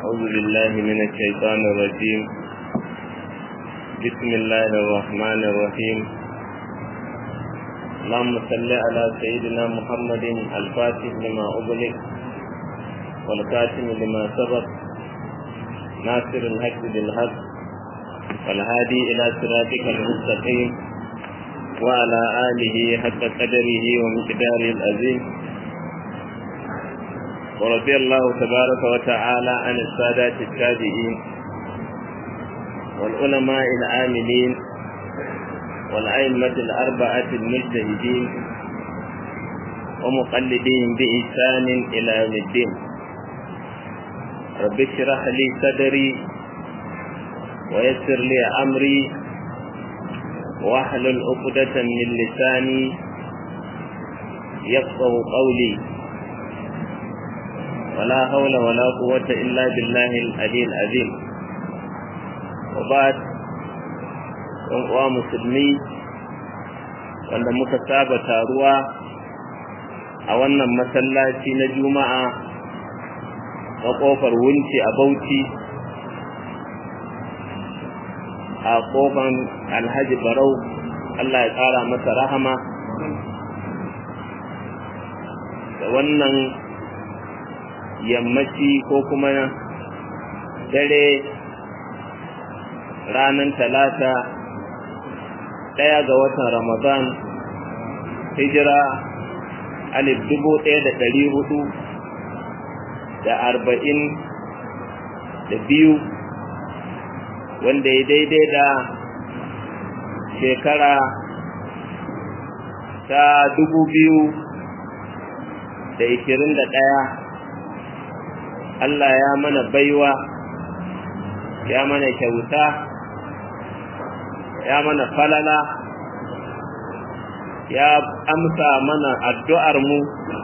أعوذ بالله من الشيطان الرجيم بسم الله الرحمن الرحيم اللهم صل على سيدنا محمد الفاتح لما أغلق والكاتم لما سبق ناصر الحق بالحق والهادي إلى صراطك المستقيم وعلى آله حق قدره ومقداره العظيم ورضي الله تبارك وتعالى عن السادات التابعين والعلماء العاملين والأئمة الأربعة المجتهدين ومقلدين بإحسان إلى يوم الدين رب اشرح لي صدري ويسر لي أمري واحلل عقدة من لساني يفقه قولي ولا حول ولا قوة إلا بالله العلي العظيم وبعد uwa musulmi wanda muka saba taruwa a wannan masallaci na juma'a a ƙofar wunci a bauchi a ƙofar alhaji barau allah ya ƙara masa rahama da wannan yammaci ko kuma dare ranar talata ɗaya ga watan ramadan hijira alif dubu ɗaya da ɗari hudu da arba'in da biyu wanda ya daidai da shekara ta dubu biyu da ishirin da ɗaya Allah ya mana baiwa ya mana kyauta ya mana falala ya amsa mana addu'armu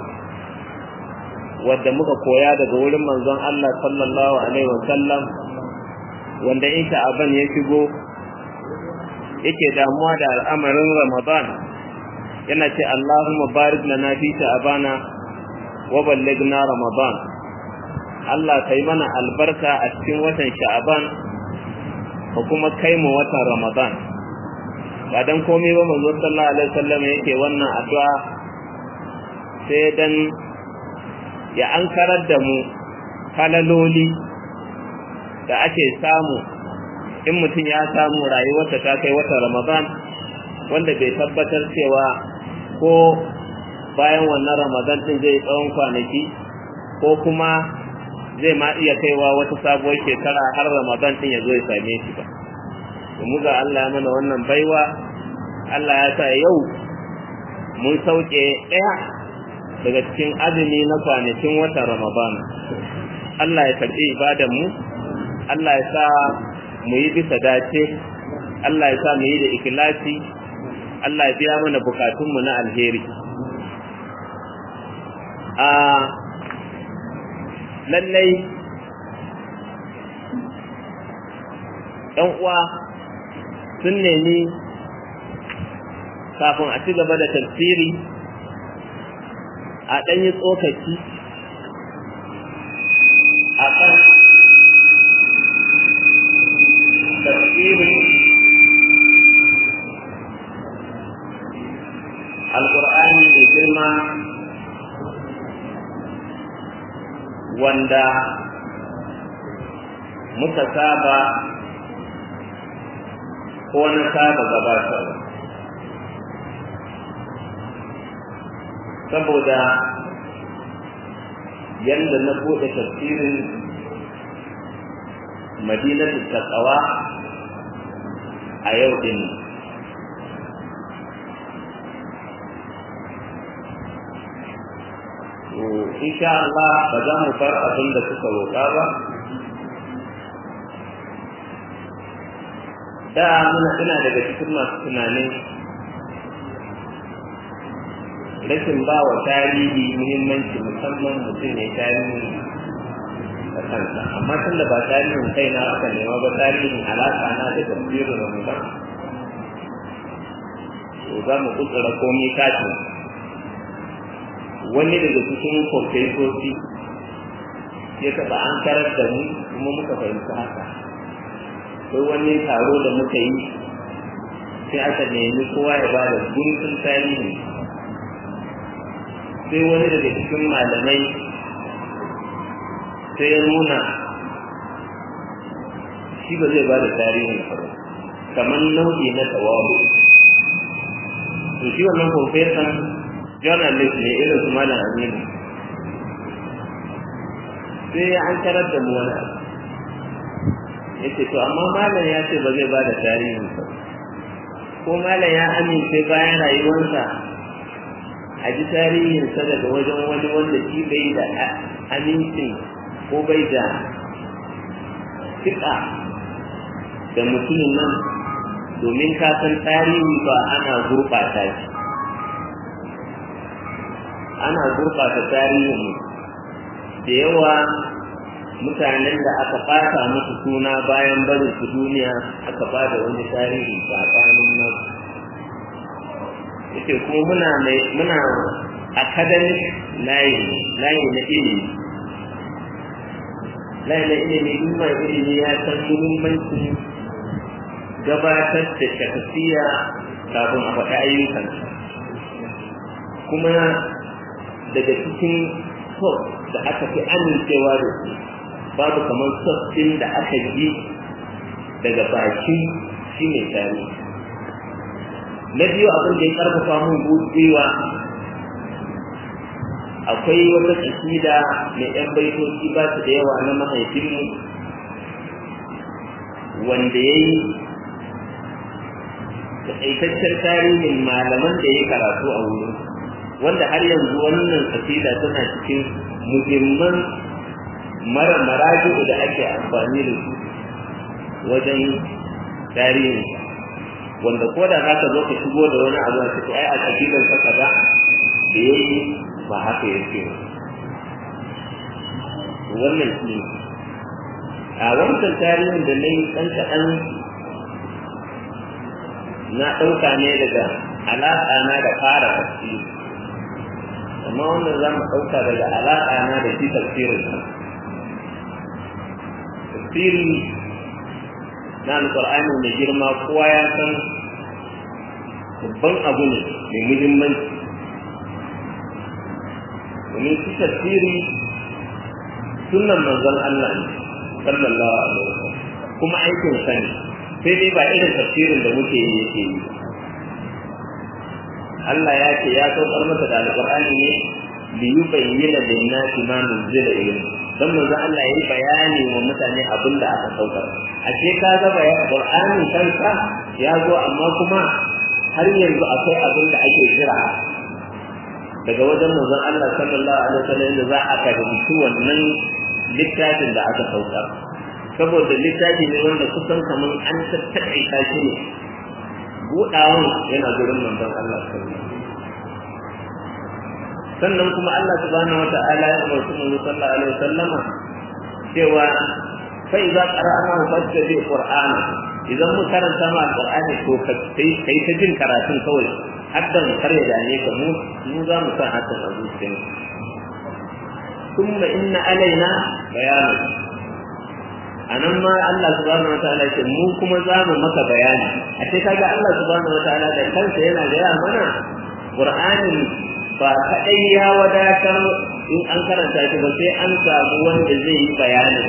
wadda muka koya daga wurin manzon Allah sallallahu Alaihi wasallam wanda in sha'aban ya shigo yake damuwa da al'amarin Ramadan yana ce Allahumma barik lana fi sha'abana wa ballighna Ramadan Allah kai mana albarka a cikin watan sha'aban ko kuma kai mu watan Ramadan ba dan komai ba manzo sallallahu alaihi wasallam yake wannan addu'a sai dan ya ankarar da mu falaloli da ake samu in mutum ya samu rayuwarsa ta kai watan Ramadan wanda bai tabbatar cewa ko bayan wannan Ramadan din zai tsawon kwanaki ko kuma zai ma iya kaiwa wata sabuwar shekara har Ramadan din ya zo ya same shi ba mu ga Allah mana wannan baiwa Allah ya sa yau mun sauke ɗaya daga cikin azumi na kwanakin watan Ramadan Allah ya karɓi ibadan mu Allah ya sa mu yi bisa dace Allah ya sa mu yi da ikhlasi Allah ya biya mana bukatunmu na alheri a lallai ɗan uwa sun nemi kafin a ci gaba da tafsiri a ɗanyi tsokaci a kan tafsirin alƙur'ani da girma wanda muka saba ko na saba gabatarwa saboda yadda na buɗe tafsirin madinatu taqwa a yau din insha Allah ba za mu bar abin da suka roƙa ba da muna ina daga cikin masu tunanin rashin ba wa tarihi muhimmanci musamman mutum ne tarihi da kansa amma tun da ba tarihin kaina aka nema ba tarihin alaƙa na da tafsirin ramadan to za mu kutsura komai katin wani daga cikin kwamfesoci ya taɓa an karar da mu kuma muka fahimci haka sai wani taro da muka yi sai aka nemi kowa ya ba da guntun tarihi sai wani daga cikin malamai sai ya nuna shi ba zai ba da tarihin ba kamar nau'i na tawabu to shi wannan profesan journalist ne irin su malam aminu sai an karar da mu wani abu ya ce to amma malam ya ce ba zai ba da tarihin ba ko malam ya amince bayan rayuwarsa a ji tarihinsa daga wajen wani wanda shi bai da amincin ko bai da fiƙa da mutumin nan domin ka san tarihi ba ana gurɓata shi ana gurɓata tarihin da yawa mutanen da aka ɓata musu suna bayan barin su duniya aka ba da wani tarihi tsakanin nan yake kuma muna mai muna academic layi layi na ilimi layi na ilimi in mai ilimi ya san muhimmancin gabatar da shakasiya kafin a faɗi ayyukan kuma daga cikin sos da aka fi amincewa da su babu kamar sos ɗin da aka ji daga baki shi ne tarihi na biyu abin da ya karfafa mun gwiwa akwai wata kasida mai yan baitoci ba su da yawa na mahaifinmu wanda ya yi taƙaitaccen tarihin malaman da ya yi karatu a wurin wanda har yanzu wannan kasida tana cikin muhimman mara maraji'u da ake amfani da su wajen tarihin wanda ko da zaka zo ka shigo da wani abu a cikin ai a kabilan ka kaza da yayi ba haka yake wannan shi a wancan tarihin da nayi dan kaɗan na ɗauka ne daga alaƙa na da fara tafsiri amma wannan za mu ɗauka daga alaƙa na da shi tafsirin tafsiri na alƙur'ani mai girma kowa ya san babban abu ne mai muhimmanci domin shi tafsiri sunan manzon Allah ne sallallahu alaihi wasallam kuma aikin sa ne sai dai ba irin tafsirin da muke yi yake yi Allah ya ce ya saukar masa da alƙur'ani ne li yubayyana lin-nasi ma nuzila ilayhi dan manzo Allah yayi bayani wa mutane abin da aka saukar ashe ka ga bayan Qur'ani kansa ya zo amma kuma har yanzu akwai abin da ake jira daga wajen manzon Allah sallallahu alaihi wasallam da za a karbi wannan littafin da aka saukar saboda littafi ne wanda kusan kaman an tattaƙaita shi ne buɗawan yana gurin manzon Allah sallallahu alaihi wasallam sannan kuma Allah subhanahu wata'ala ya umarci manzo sallallahu alaihi wasallama cewa fa idza qara'na fattabi qur'ana idan mu karanta ma alqur'ani ko kai kai ta jin karatun kawai haddan kare da ne ka mu mu za mu san hakan a zuciyar kuma inna alaina bayanu anan ma Allah subhanahu wataala ce mu kuma za mu maka bayani a ce kaga Allah subhanahu wataala da kansa yana gaya mana Qur'ani ba kaɗai ya wadatar in an karanta shi ba sai an samu wanda zai yi bayanin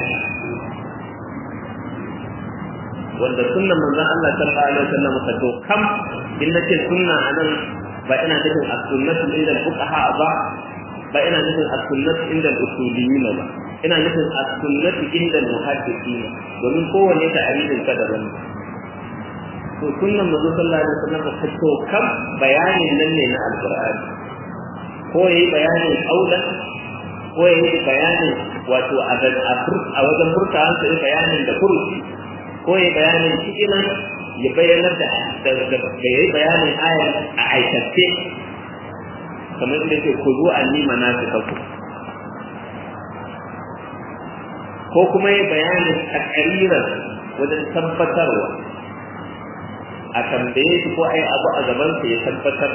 wanda sunnan manzon Allah sallallahu alaihi wasallam ka to kam in nace sunna anan ba ina nufin as-sunnatu inda al-fuqaha ba ba ina nufin as-sunnatu inda al-usuliyyin ba ina nufin as-sunnatu inda al-muhaddithin domin kowanne ta aridin ka daban to sunnan manzon sallallahu alaihi wasallam ka to kam bayanin nan ne na al-qur'ani ko ya yi bayanin aulan ko ya yi bayanin wato a wajen furta hansa ya bayanin da furuci ko ya bayanin cikinan ya bayanar da ya yi bayanin ayar a aikace kamar da ke ku zo an nima na su kafu ko kuma ya bayanin a ƙarirar wajen tabbatarwa a tambaye shi ko ai abu a gabansa ya tabbatar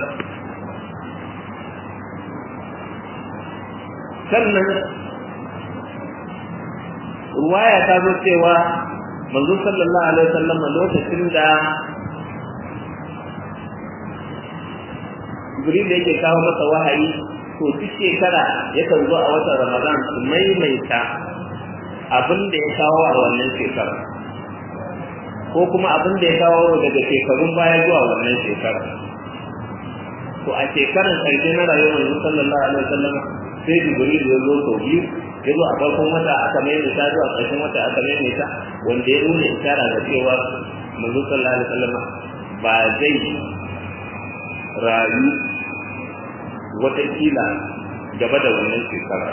sannan ruwaya ta zo cewa manzo sallallahu alaihi wasallam lokacin da Jibril da yake kawo masa wahayi to duk shekara yakan zo a watan Ramadan su maimaita abin da ya kawo a wannan shekara ko kuma abin da ya kawo daga shekarun baya zuwa wannan shekara to a shekarar karshe na rayuwar manzo sallallahu alaihi wasallam sai Jibril ya zo sau biyu ya zo a farkon wata aka maimaita zuwa ƙarshen wata aka maimaita wanda ya nuna ishara da cewa manzo sallallahu alaihi wasallam ba zai rayu watakila gaba da wannan shekara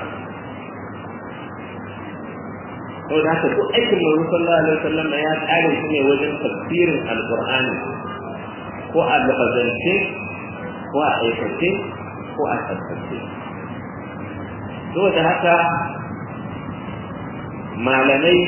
sau da haka duk aikin manzo sallallahu alaihi wasallam ya tsare shi ne wajen tafsirin alqur'ani ko a lafazance ko a aikace ko a tattace saboda haka malamai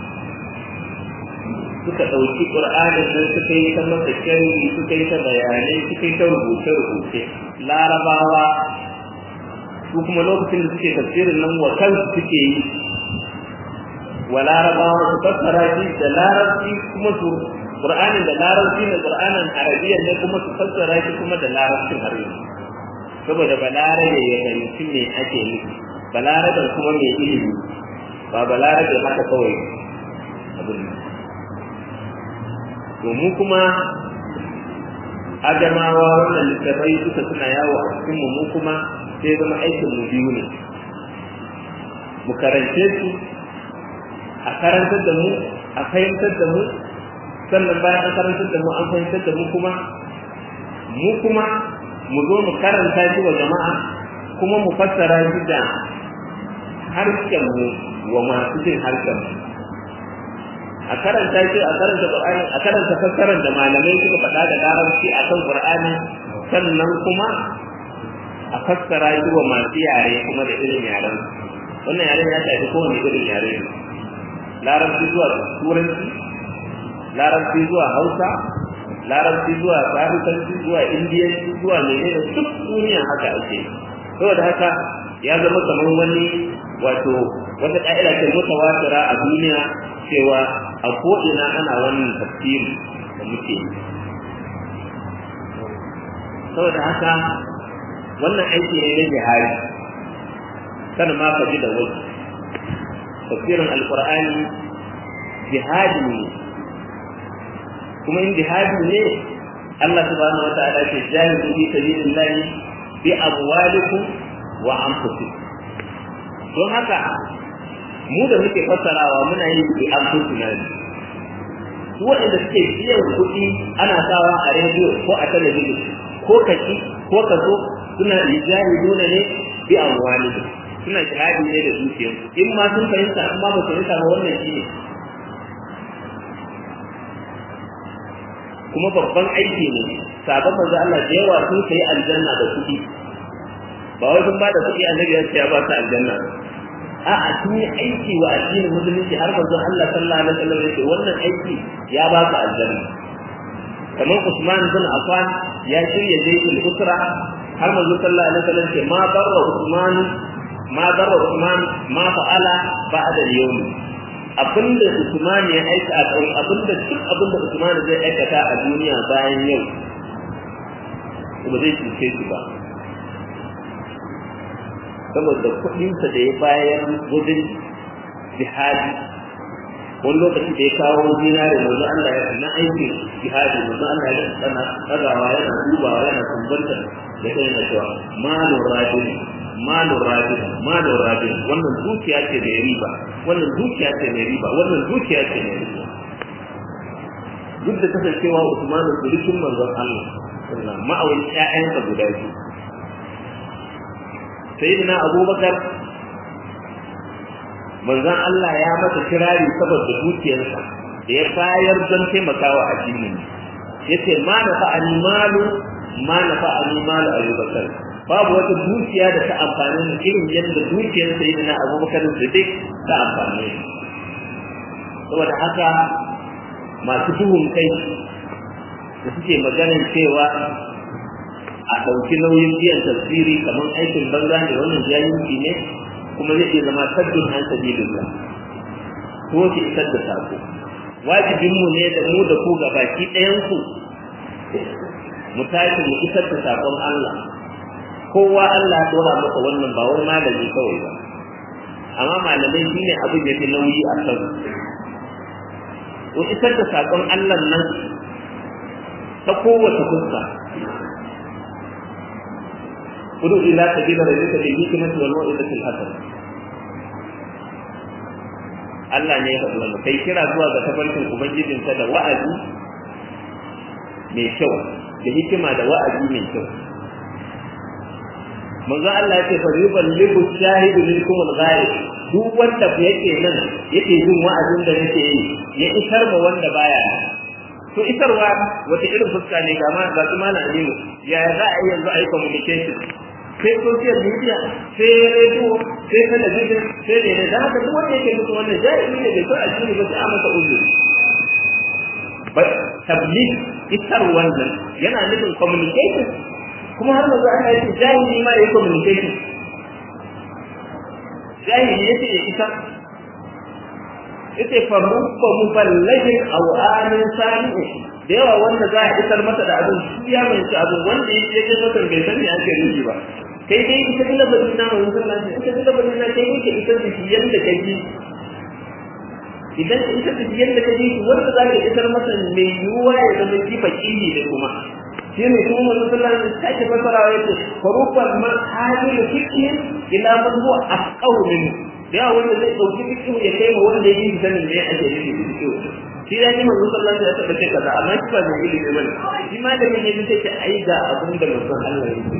suka ɗauki ƙur'anin nan suka yi ta masa sharhi suka yi ta bayanai suka yi ta rubuce-rubuce larabawa su kuma lokacin da suke tafsirin nan wa kansu suke yi wa larabawa su fassara shi da larabci kuma su ƙur'anin da larabci da ƙur'anin arabiyyar ne kuma su fassara shi kuma da larabcin har yanzu saboda balarabe ya fahimci me ake nufi balarabe kuma mai ilimi ba balarabe haka kawai abin nan to mu kuma adamawa wannan littattafai suka suna yawo a cikin mu kuma sai zama aikin mu biyu ne mu karance su a karantar da mu a fahimtar da mu sannan bayan an karantar da mu an fahimtar da mu kuma mu kuma mu zo mu karanta shi wa jama'a kuma mu fassara shi da harshen mu wa masu jin harshen mu a karanta shi a karanta Qur'ani a karanta fassarar da malamai suka faɗa da larabci a kan Qur'ani sannan kuma a fassara shi wa masu yare kuma da irin yaren wannan yaren ya shafi kowane irin yare ne larabci zuwa turanci larabci zuwa hausa larabci zuwa farisanci zuwa indiyanci zuwa menene duk duniya haka ake saboda haka ya zama kamar wani wato wata ka'ida ce mutawatira a duniya cewa a ko'ina ana wannan tafsiri da muke yi saboda haka wannan aiki ne na jihari kada ma ka ji da wasu tafsirin alkur'ani jihadi ne kuma in jihadi ne Allah subhanahu wa ta'ala ce jahidu fi sabilillah bi amwalikum wa anfusikum don haka mu da muke fassarawa muna yin bi anfusina ne su waɗanda suke biyan kuɗi ana sawa a rediyo ko a talabijin ko kaci ko kaso suna jahiduna ne bi amwalikum suna jihadi ne da dukiyarsu in ma sun fahimta in ma ba su fahimta ba wannan shi ne kuma babban aiki ne sabon manzo Allah da yawa sun kai aljanna da kuɗi ba wai sun ba da kuɗi annabi ya ce ya ba su aljanna a'a sun yi aiki wa addinin musulunci har manzo Allah sallallahu alaihi wasallam ya ce wannan aiki ya ba su aljanna kamar Usman bin Affan ya shirya jayyul usra har manzo sallallahu alaihi wasallam ce ma barra Usman ma darra Usman ma fa'ala ba'da al-yawm abinda Usman ya aika a kan abinda duk abinda Usman zai aikata a duniya bayan yau ba zai cuce shi ba saboda kuɗinsa da ya bayar wajen jihadi wani lokaci da ya kawo zinare manzo Allah ya na aikin jihadi manzo Allah ya tsana tsagawa yana dubawa yana kumbantar da kai na cewa malun rajuli malun rabin malun rabin wannan dukiya ce mai riba wannan dukiya ce mai riba wannan dukiya ce mai riba duk da kasancewa Usmanu sulikin manzon Allah sallallahu ma'awin ƴaƴansa guda biyu sayyidina Abubakar manzon Allah ya masa kirari saboda dukiyarsa da ya bayar don taimakawa addinin yace ma na fa'ani malu ma na fa'ani malu Abubakar babu wata dukiya da ta amfani da irin yadda dukiyar sai na abubakar siddiq ta amfani saboda haka masu duhun kai da suke maganin cewa a ɗauki nauyin biyan tafsiri kamar aikin banza ne wannan jahilci ne kuma zai iya zama sabbin an sabilillah ko ki isar da sako wajibinmu ne da mu da ku gabaki ɗayanku mu tashi mu isar da sakon Allah kowa Allah ya dora masa wannan ba wai malami kawai ba amma malamai shine abin da fi nauyi a kan ku isar da sakon Allah nan ta kowace fuska kudu ila sabila rabbika bil hikmati wal mau'izati al hasana Allah ne ya faɗi wannan kai kira zuwa ga tafarkin ubangijinka da wa'azi mai kyau da hikima da wa'azi mai kyau manzo Allah yake fa yuballighu shahidu minkum al-ghaib duk wanda yake nan yake jin wa'azin da nake yi ya isar ma wanda baya to isarwa wata irin fuska ne ga ma ga kuma na aminu ya za a yi yanzu a yi communication sai social media sai radio sai talabijin sai ne da haka duk wanda yake musu wannan jahili ne bai so a cikin ba sai a masa uzuri ba tabligh isar wannan yana nufin communication kuma har manzo Allah ya ce jahili ma yayi communication jahili yace ya isa yace fa rubba muballighin aw amin sami'u da yawa wanda za a isar masa da abin shi ya mai abin wanda yake je masa bai sani ake nufi ba kai dai ita kila bari na mun sallah ita kila bari na kai yake isar da shi yanda kaji idan ita da yanda kaji wanda za ka isar masa mai yiwuwa ya zama jifa kini da kuma shi ne kuma manzo sallallahu alaihi wasallam take fasarawa yace farufan man hadilu fiqhin ila man huwa afqahu minhu da yawa wanda zai dauki fiqhu ya kai ma wanda yake sanin me ake nufi da fiqhu shi da ni manzo sallallahu alaihi wasallam ya ce kaza amma shi ba mai ilimi bane shi ma da mai ne sai ce ai ga abin da manzo Allah ya yi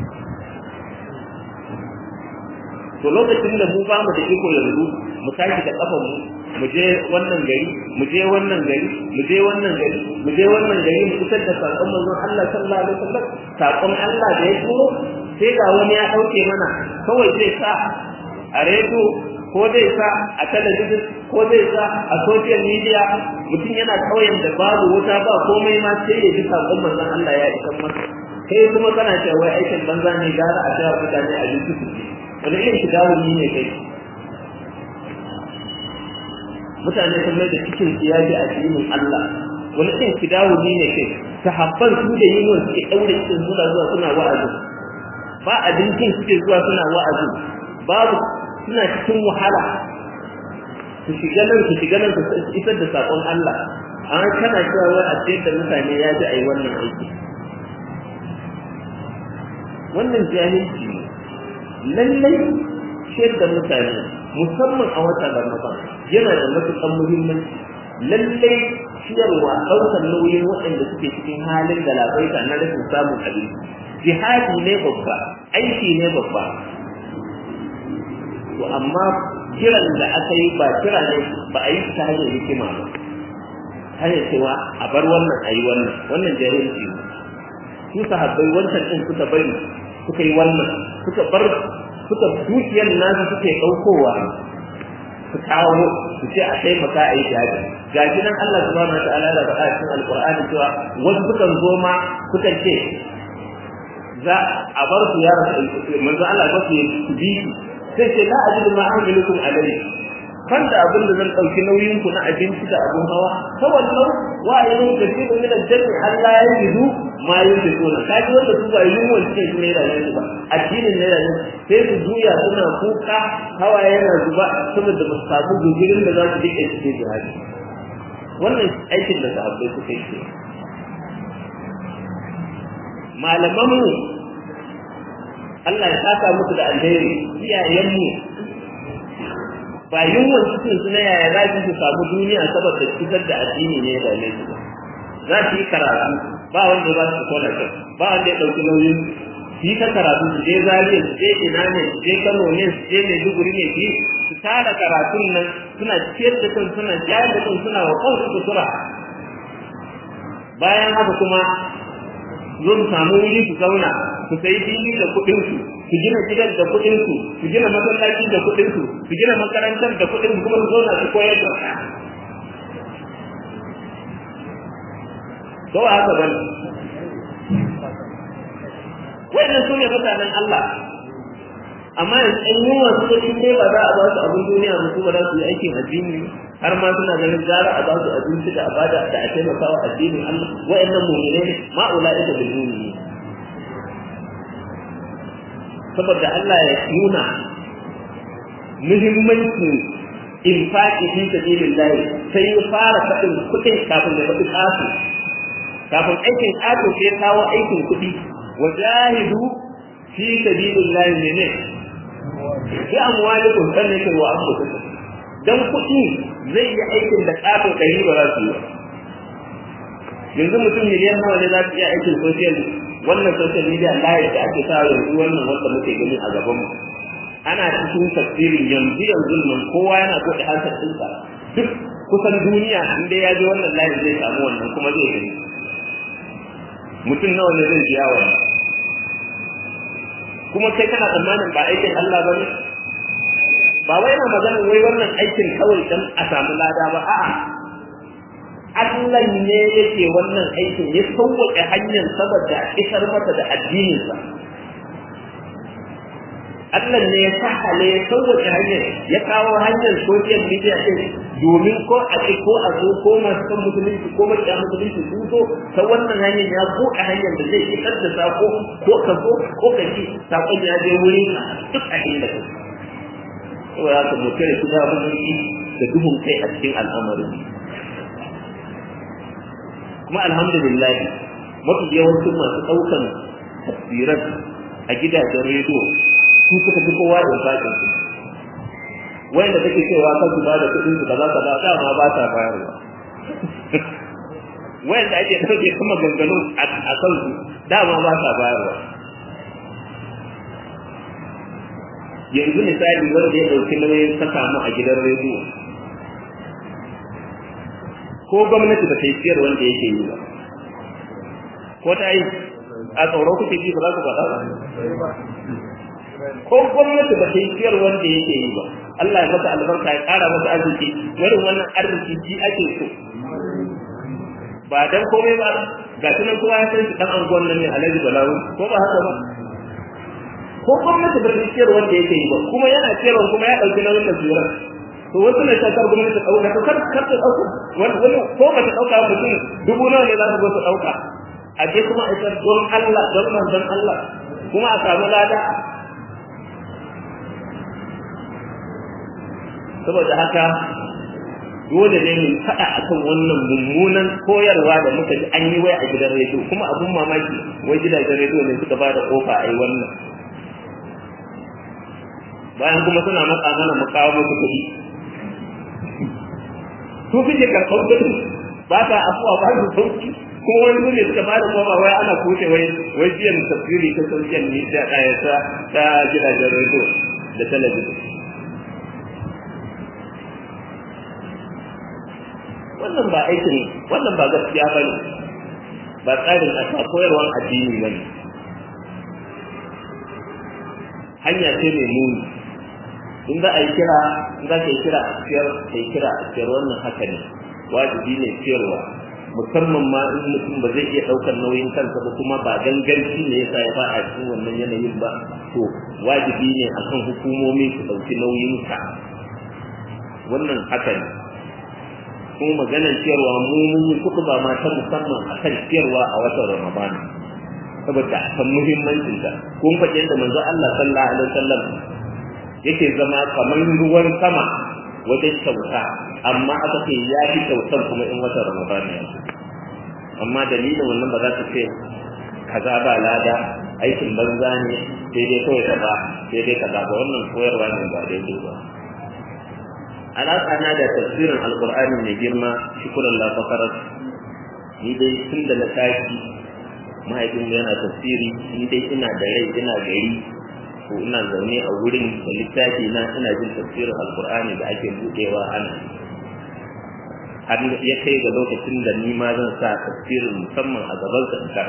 to lokacin da mu ba mu da iko yanzu mu tashi da kafan mu mu je wannan gari mu je wannan gari mu je wannan gari mu je wannan gari mu fitar da sakon manzon Allah sallallahu alaihi wasallam sakon Allah da ya turo sai ga wani ya dauke mana kawai zai sa a rediyo ko zai sa a talabijin ko zai sa a social media mutum yana kauyen da babu wuta ba komai ma sai ya ji sakon manzon Allah ya isa masa kai kuma kana cewa wai aikin banza ne gara a cewa mutane a jinsu su wani irin shigawuni ne kai mutane sun mai da cikin siyaji a cikin Allah wani irin shigawuni ne kai sahabban su da yin suke daure cikin suna zuwa suna wa'azi ba abincin suke zuwa suna wa'azi babu suna cikin wahala su shiga nan su shiga nan su isar da sakon Allah an kana cewa wai a da mutane ya ji a yi wannan aiki wannan jahilci ne lallai shayar da mutane musamman a watan Ramadan yana da matuƙar muhimmanci lallai ciyarwa ɗaukar nauyin waɗanda suke cikin halin da labaita na rashin samun abinci jihadi ne babba aiki ne babba to amma kiran da aka yi ba kira ne ba a yi ta hanyar hikima ba hanyar cewa a bar wannan a yi wannan wannan jahilci ne su sahabbai wancan ɗin suka bari suka yi wannan suka bar suka dukiyar nasu suke ɗaukowa su kawo su ce a taimaka a yi jihadi ga shi nan Allah subhanahu wa ta'ala da faɗa cikin alqur'ani cewa wasu sukan zo ma sukan ce za a bar su ya rasu manzo Allah ba su su bi sai ce la ajidu ma amilukum alayhi kan da abin da zan ɗauki nauyin ku na abinci da abin hawa ta wannan wa yayin da shi da min aljanna Allah ya yidu ma yin da tona kaji wanda su ba yunwa suke su ne da yanzu ba addinin ne da yanzu sai su juya suna kuka hawa yana zuba saboda ba su samu gugurin da za su rike su sai jihadi wannan aikin da sahabbai suka yi malamanmu Allah ya saka musu da alheri iyayenmu ba yunwan cikin su na yaya za su samu duniya saboda fitar da addini ne da ne su za su yi karatu ba wanda ba su kona kai ba wanda ya ɗauki nauyin su yi ta karatu su je zariya su je ina ne su je kano ne su je maiduguri ne su su tara karatun nan suna ciyar da kan suna jayar da kan suna wa kansu sutura bayan haka kuma zo su samu wuri su zauna su sayi fili da kuɗin su su gina gidan da kuɗin su su gina masallaci da kuɗin su su gina makarantar da kuɗin su kuma su zauna su koyar da ko ba haka bane wannan sune mutanen Allah amma yanzu ɗan yunwa su da in dai ba za a ba su abin duniya ba su ba za su yi aikin addini har ma suna ganin gara a ba su abinci da a bada da a taimaka wa addinin Allah wa'annan mu'mine ne ma ulaika bil mu'minin saboda Allah ya nuna muhimmancin infaqi fi sabilillah sai ya fara faɗin kuɗin kafin ya faɗi kasu kafin aikin kasu sai ya kawo aikin kuɗi wajahidu fi sabilillah ne bi amwalikum sannan kai wa anfusikum dan kuɗi zai yi aikin da kato ɗari ba za su yi yanzu mutum miliyan nawa ne za su iya aikin social wannan social media live da ake sa yanzu wannan wanda muke gani a gaban mu ana cikin tafsirin yanzu yanzu nan kowa yana so da hansar ɗinsa duk kusan duniya in dai ya ji wannan live zai samu wannan kuma zai gani mutum nawa ne zai biya wannan kuma kai kana tsammanin ba aikin Allah ba ne ba wai na magana wai wannan aikin kawai dan a samu lada ba a'a Allah ne yake wannan aikin ya sauwaƙe hanyar saboda isar mata da addininsa Allah ne ya sahale ya sauwaƙe hanyar ya kawo hanyar social media ɗin domin ko a ce ko a zo ko masu kan musulunci ko maƙiya musulunci sun zo ta wannan hanyar ya buɗe hanyar da zai isar da sako ko ka zo ko ka ji sakon ya je wurin duk a inda ka saboda haka mu kare su da da duhun kai a cikin al'amarin kuma alhamdulillah mafi yawancin masu ɗaukan tafsiran a gidajen rediyo su suka fi kowa da faɗin su wanda take cewa kan su ba da kuɗin su kaza kaza dama ba ta bayarwa wanda ake ɗauke kuma ganganu a kan su dama ba ta bayarwa yanzu misali wanda ya ɗauki nauyin saka mu a gidan rediyo ko gwamnati ba ta yi siyar wanda yake yi ba ko ta yi a tsoro kuke ji ba za ku faɗa ba ko gwamnati ba ta yi siyar wanda yake yi ba Allah ya masa albarka ya ƙara masa arziki irin wannan arziki ji ake so ba dan komai ba ga tunan kowa ya san shi dan anguwan nan ne Alhaji Balawu ko ba haka ba ko gwamnati ba ta siyar wanda yake yi ba kuma yana siyarwa kuma ya ɗauki nauyin da siyar to wasu ne shakar gwamnati ta ɗauka to kar kar ta ɗauka wani wani ko ba ta ɗauka mutum dubu nawa ne za su zo su ɗauka a je kuma a isar don Allah don manzon Allah kuma a samu lada saboda haka dole ne mu faɗa akan wannan mummunan koyarwa da muka ji an yi wai a gidan rediyo kuma abun mamaki wai gidajen rediyo ne suka ba da kofa a yi wannan bayan kuma suna matsa mana mu kawo musu kuɗi su suke karɓar kuɗi ba ta afuwa ba su sauki kuma wani su ne suka bada koma wai ana kushe wai wai biyan tafsiri ta social media ɗaya ta ta gidajen rediyo da talabijin wannan ba aikin wannan ba gaskiya ba ne ba tsarin a koyarwar addini ba ne hanya ce mai muni in za a yi kira in za ka yi kira a ciyar ka yi kira a ciyar wannan haka ne wajibi ne ciyarwa musamman ma in mutum ba zai iya ɗaukar nauyin kansa ba kuma ba ganganci ne yasa ya ba a cikin wannan yanayin ba to wajibi ne akan hukumomi su ɗauki nauyin ka wannan haka ne kuma maganar ciyarwa mu mun yi kuka ba mata musamman akan ciyarwa a watan Ramadan saboda kan muhimmancin ta kun faɗi yadda manzo Allah sallallahu alaihi wasallam yake zama kamar ruwan sama wajen kyauta amma aka ce ya fi kyautar kuma in watan Ramadan ya amma dalilin wannan ba za ta ce kaza ba lada aikin banza ne sai dai kawai kaza sai dai kaza ba wannan koyarwa ne ba daidai ba alaƙa na da tafsirin alƙur'ani mai girma shukuran la fakarat ni dai tun da na tashi mahaifin yana tafsiri ni dai ina da rai ina gari ko ina zaune a wurin da littafi na ina jin tafsirin alƙur'ani da ake buɗewa ana har ya kai ga lokacin da ni ma zan sa tafsirin musamman a gaban sa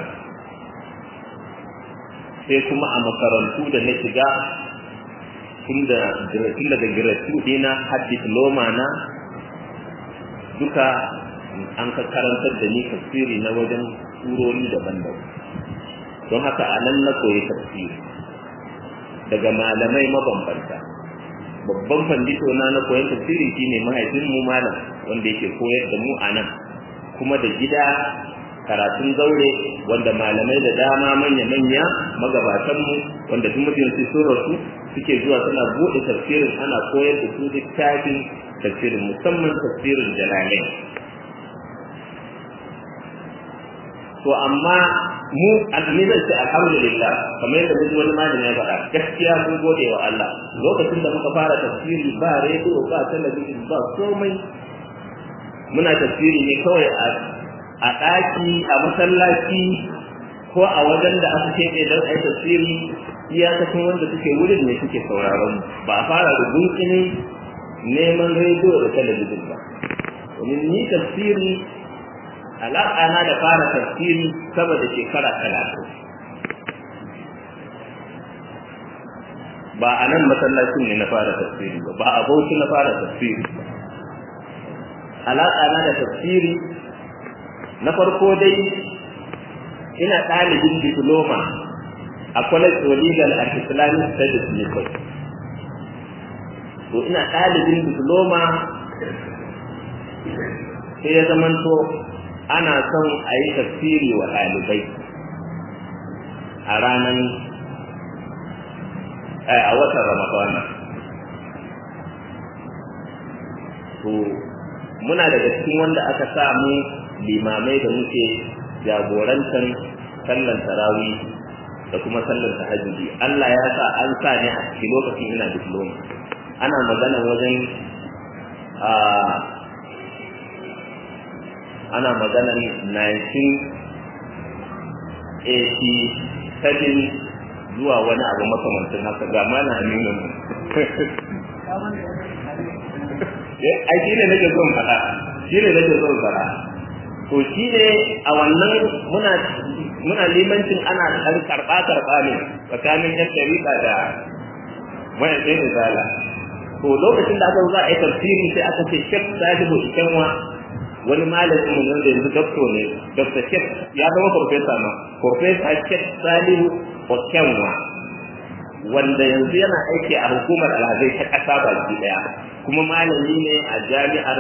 sai kuma a makarantu da na shiga tun daga giratu dina har diploma na duka an ka karantar da ni tafsiri na wajen surori daban-daban don haka a nan na koyi tafsiri daga malamai mabambanta babban fandito na na koyon tafsiri shine mahaifin mu malam wanda yake koyar da mu a nan kuma da gida karatun zaure wanda malamai da dama manya-manya magabatanmu wanda duk mutum su sun rasu suke zuwa suna buɗe tafsirin ana koyar da su littafin tafsirin musamman tafsirin jalalai to amma mu azumi zan ce alhamdulillah kamar yadda muji wani malami ya faɗa gaskiya mun gode wa Allah lokacin da muka fara tafsiri ba rediyo ba talabijin ba komai muna tafsiri ne kawai a a ɗaki a masallaci ko a wajen da aka keɓe don a yi tafsiri iyakacin wanda suke wurin ne suke sauraron ba a fara da gunkinin neman rediyo da talabijin ba domin ni tafsiri alaƙana da fara tafsiri sama da shekara talatin ba a nan masallacin ne na fara tafsiri ba ba a bauchi na fara tafsiri ba alaƙana da tafsiri na farko dai ina ɗalibin diploma a college of legal and islamic studies ne kai to ina ɗalibin diploma sai ya zamanto ana son a yi tafsiri wa ɗalibai a ranar a watan ramadana to muna daga cikin wanda aka samu limamai da muke jagorantar sallan tarawi da kuma sallan tahajjudi Allah ya sa an sa ne a cikin lokacin ina diploma ana magana wajen a ana maganan 1987 zuwa wani abu makamancin haka ga mana aminu ai shi ne nake son faɗa shi ne nake son faɗa to shi ne a wannan muna muna limancin ana ɗan karɓa karɓa ne tsakanin yan ɗariƙa da wayan ɗaya da zala to lokacin da aka zo za a yi tafsiri sai aka ce shek sahibu ikenwa wani malamin mu wanda yanzu doctor ne dr shek ya zama professor ma professor shek salihu ikenwa wanda yanzu yana aiki a hukumar alhazai ta ƙasa baki ɗaya kuma malami ne a jami'ar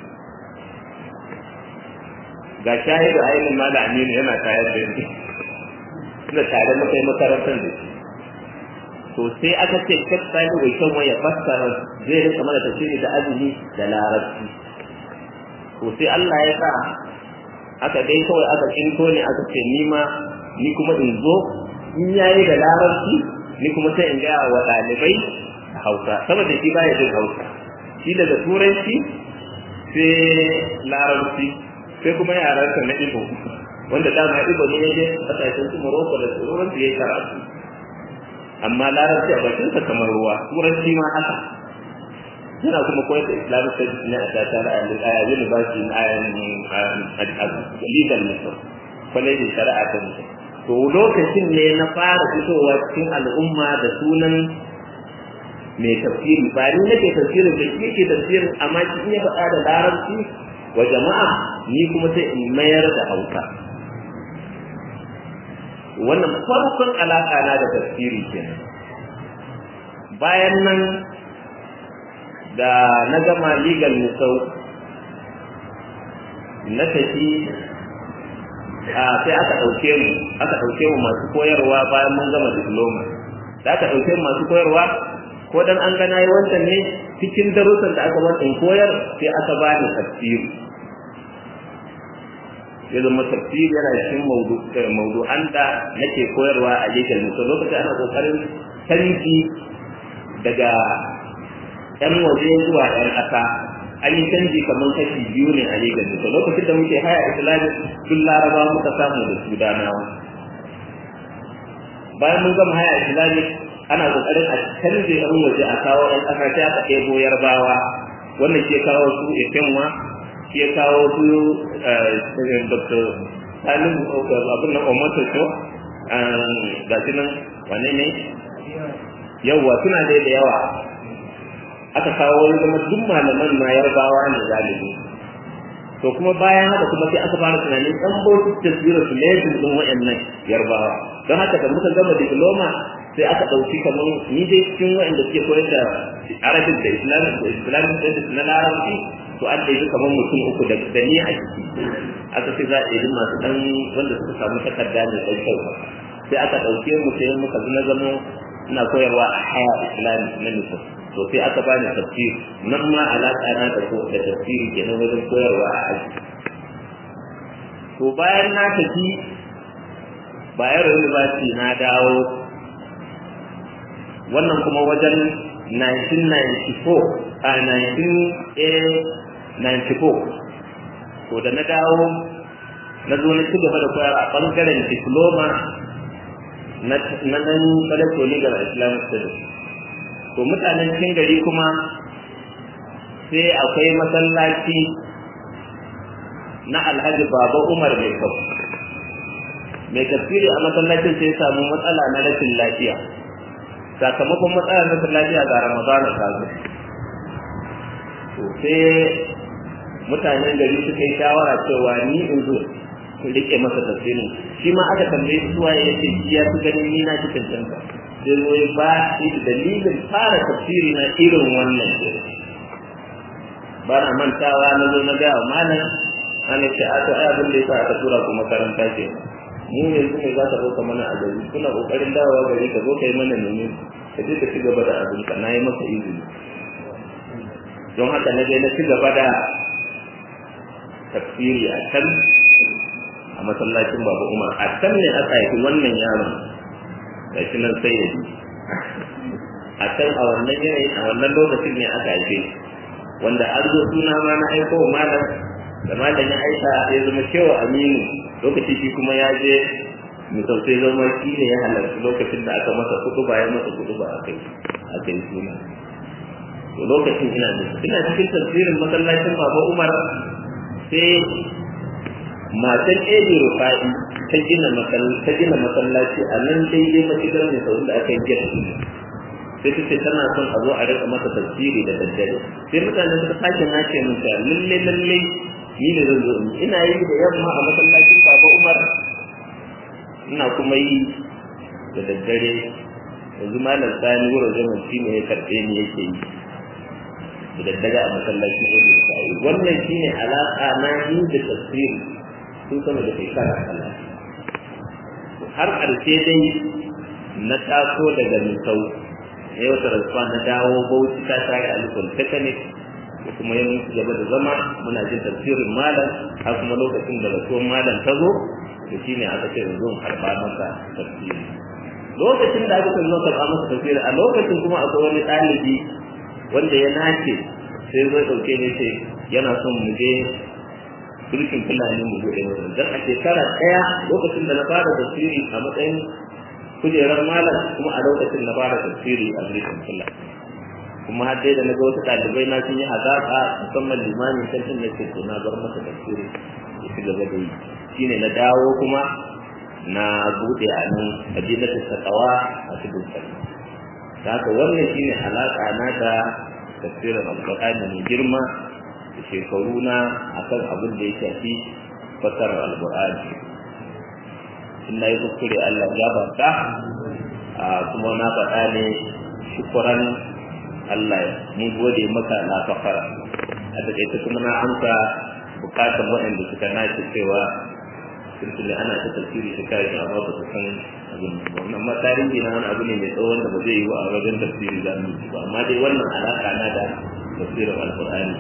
ga shahidu ainihin malami ne yana tayar da ni da tare muka yi makarantar da shi to sai aka ce shek salihu bai kan waya fassara zai rinka mana tafsiri da azumi da larabci to sai Allah ya sa aka dai kawai aka kinto ne aka ce ni ma ni kuma in zo in yayi da larabci ni kuma sai in gaya wa ɗalibai hausa saboda shi baya jin hausa shi daga turanci sai larabci sai kuma yaransa na ibo wanda dama ibo ne yaje kasashen su morocco da tsoron su yayi karatu amma larabci a bakinsa kamar ruwa turanci ma haka yana kuma koyar da islamic studies ne a tashar a university a legal misal kwalejin shari'a ta misal to lokacin ne na fara fitowa cikin al'umma da sunan mai tafsiri ba ni nake tafsirin da shi yake tafsirin amma shi ya faɗa da larabci wa jama'a ni kuma sai in mayar da hausa wannan farkon alaƙa na da tafsiri kenan bayan nan da na gama legal musau na tafi sai aka ɗauke mu aka ɗauke mu masu koyarwa bayan mun gama diploma da aka ɗauke mu masu koyarwa ko dan an gana yi wancan ne cikin darussan da aka bar koyar sai aka bani tafsiri ya zama tafsiri yana cikin maudu'an da nake koyarwa a legal musau lokacin ana kokarin canji daga ‘yan waje zuwa ‘yan ƙasa an yi canji kamar kashi biyu ne a Legas da lokacin da muke haya islami tun laraba muka samu da sudanawa bayan mun gama haya islami ana kokarin a canje ‘yan waje a kawo ‘yan ƙasa sai aka ɗebo yarbawa wannan ke kawo su efenwa ke kawo su dr salim abin nan omoto to ga shi nan wane ne yawwa suna dai da yawa aka kawo wani zama duk malaman ma yarbawa ne galibi to kuma bayan haka kuma sai aka fara tunanin dan bautu tasbira su ne din din wayannan yarbawa don haka da muka gama diploma sai aka ɗauki kamar ni dai cikin waɗanda suke koyar da arabin da islamic da islamic studies na larabci to an ɗaiɗi kamar mutum uku da da ni a ciki aka ce za a ɗaiɗi masu ɗan wanda suka samu takarda mai ɗan kyau sai aka ɗauke mu sai muka na zama ina koyarwa a haya islamic na nufin to sai aka bani tafsir nan ma alaƙa na da ko da tafsiri kenan wajen koyarwa a aji to bayan na tafi bayar university na dawo wannan kuma wajen 1994 a 1994 to da na dawo na zo na ci gaba da koyar a ɓangaren diploma na nan College of Legal Islamic Studies to mutanen cikin gari kuma sai akwai masallaci na alhaji baba umar mai kau mai tafsiri a masallacin sai samu matsala na rashin lafiya sakamakon matsalar rashin lafiya ga ramadana ta zo to sai mutanen gari suka yi shawara cewa ni in zo in rike masa tafsirin shi ma aka tambaye su waye yace shi ya fi ganin ni na ci cancanta sai zo ya ba shi dalilin fara tafsiri na irin wannan ba na mantawa na zo na ga malam ana ce a to ai abin da yasa aka tura ku makaranta ce mu ne su ne za ka zo ka mana a gari kuna kokarin dawowa gari ka zo ka yi mana nemi ka je ka ci gaba da abin ka na yi maka izini don haka na je na ci gaba da tafsiri a can a masallacin babu umar a can ne aka haifi wannan yaron ga shi nan sai ya a can a wannan yanayi a wannan lokacin ne aka haife wanda an zo suna ma na aiko malam da malam ya aika ya zama cewa aminu lokaci shi kuma ya je misal sai zama shi ne ya halarci lokacin da aka masa kudu ba ya masa kudu ba a kai a kai suna to lokacin ina da ina cikin tafsirin masallacin baba umar sai matan ebi rufa'i ta gina ta gina masallaci a nan daidai mashigar mai sau da aka yi gina sai ta ce tana son a zo a rika masa tafsiri da daddare sai mutane suka sake nace min ta lalle lalle ni ne zan zo ina yi da yamma a masallacin baba umar ina kuma yi da daddare yanzu malam sani wurin zaman shi ne ya karɓe ni yake yi da daddare a masallacin ebi rufa'i wannan shine alaƙa na yi da tafsiri sun sama da shekara kala har ƙarshe dai na taso daga misau ya wata rasuwa na dawo bauchi ta tare a lukun technic da kuma yin gaba da zama muna jin tafsirin malam har kuma lokacin da rasuwar malam ta zo da shi ne aka ce zo karɓa masa tafsiri lokacin da aka ce zo karɓa masa tafsiri a lokacin kuma akwai wani ɗalibi wanda ya nace sai zai ɗauke ne ce yana son mu je turkin fulani mu buɗe wurin dan a shekara ɗaya lokacin da na fara tafsiri a matsayin kujerar malam kuma a lokacin na fara tafsiri a turkin fulani kuma har dai da na ga wasu ɗalibai na sun yi hazaƙa musamman limamin kantin na ce to na bar masa tafsiri ya ci gaba da yi shine na dawo kuma na buɗe a nan a jinnatin sakawa a cikin sarki da haka wannan shine alaƙa na da tafsirin alƙur'ani mai girma da shekaru na akan abin da ya shafi fasarar alƙur'ani in na yi kuskure Allah ya bata kuma na faɗa ne shukuran Allah mun gode maka na kafara a taƙaice kuma na amsa bukatar waɗanda suka nace cewa tuntuni ana ta tafsiri shekara shi amma ba su san abin wannan ma tarihi na wani abu ne mai tsawon da ba zai yi wa a wajen tafsiri za mu ba amma dai wannan alaƙa na da tafsirin alƙur'ani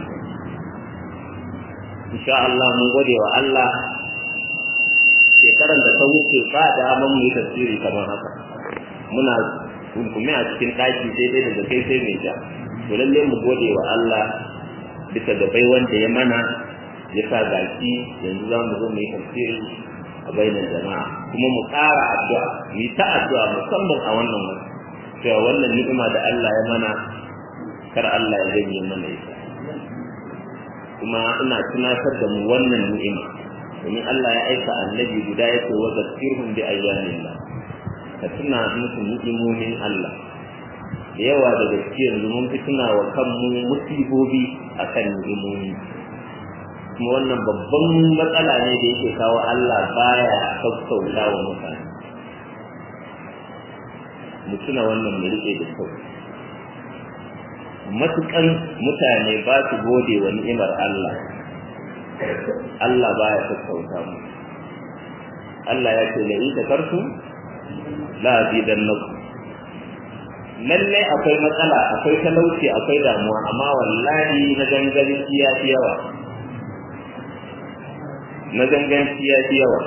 insha Allah mun gode wa Allah shekaran da ta wuce ba da mun yi tafsiri kamar haka muna kunkume a cikin ɗaki daidai da kai sai mai ja to lalle mu gode wa Allah bisa ga bai wanda ya mana ya sa gaki yanzu za mu zo mu yi tafsiri a bainar jama'a kuma mu ƙara addu'a mu yi ta addu'a musamman a wannan wani cewa wannan ni'ima da Allah ya mana kar Allah ya ganye mana ita kuma ina tunatar da mu wannan ni'ima domin Allah ya aika annabi guda ya ce wa zakirhum bi ayyanillah ka tuna musu ni'imomin Allah da yawa da gaske yanzu mun fi tuna wa kanmu musibobi akan ni'imomi kuma wannan babban matsala ne da yake kawo Allah baya sassauta wa mutane mu tuna wannan mu rike da kyau matukan mutane ba su gode wa ni'imar Allah Allah baya sassauta mu Allah ya ce la in takartum la azidannakum lalle akwai matsala akwai talauci akwai damuwa amma wallahi na ganganci ya fi yawa na ganganci ya fi yawa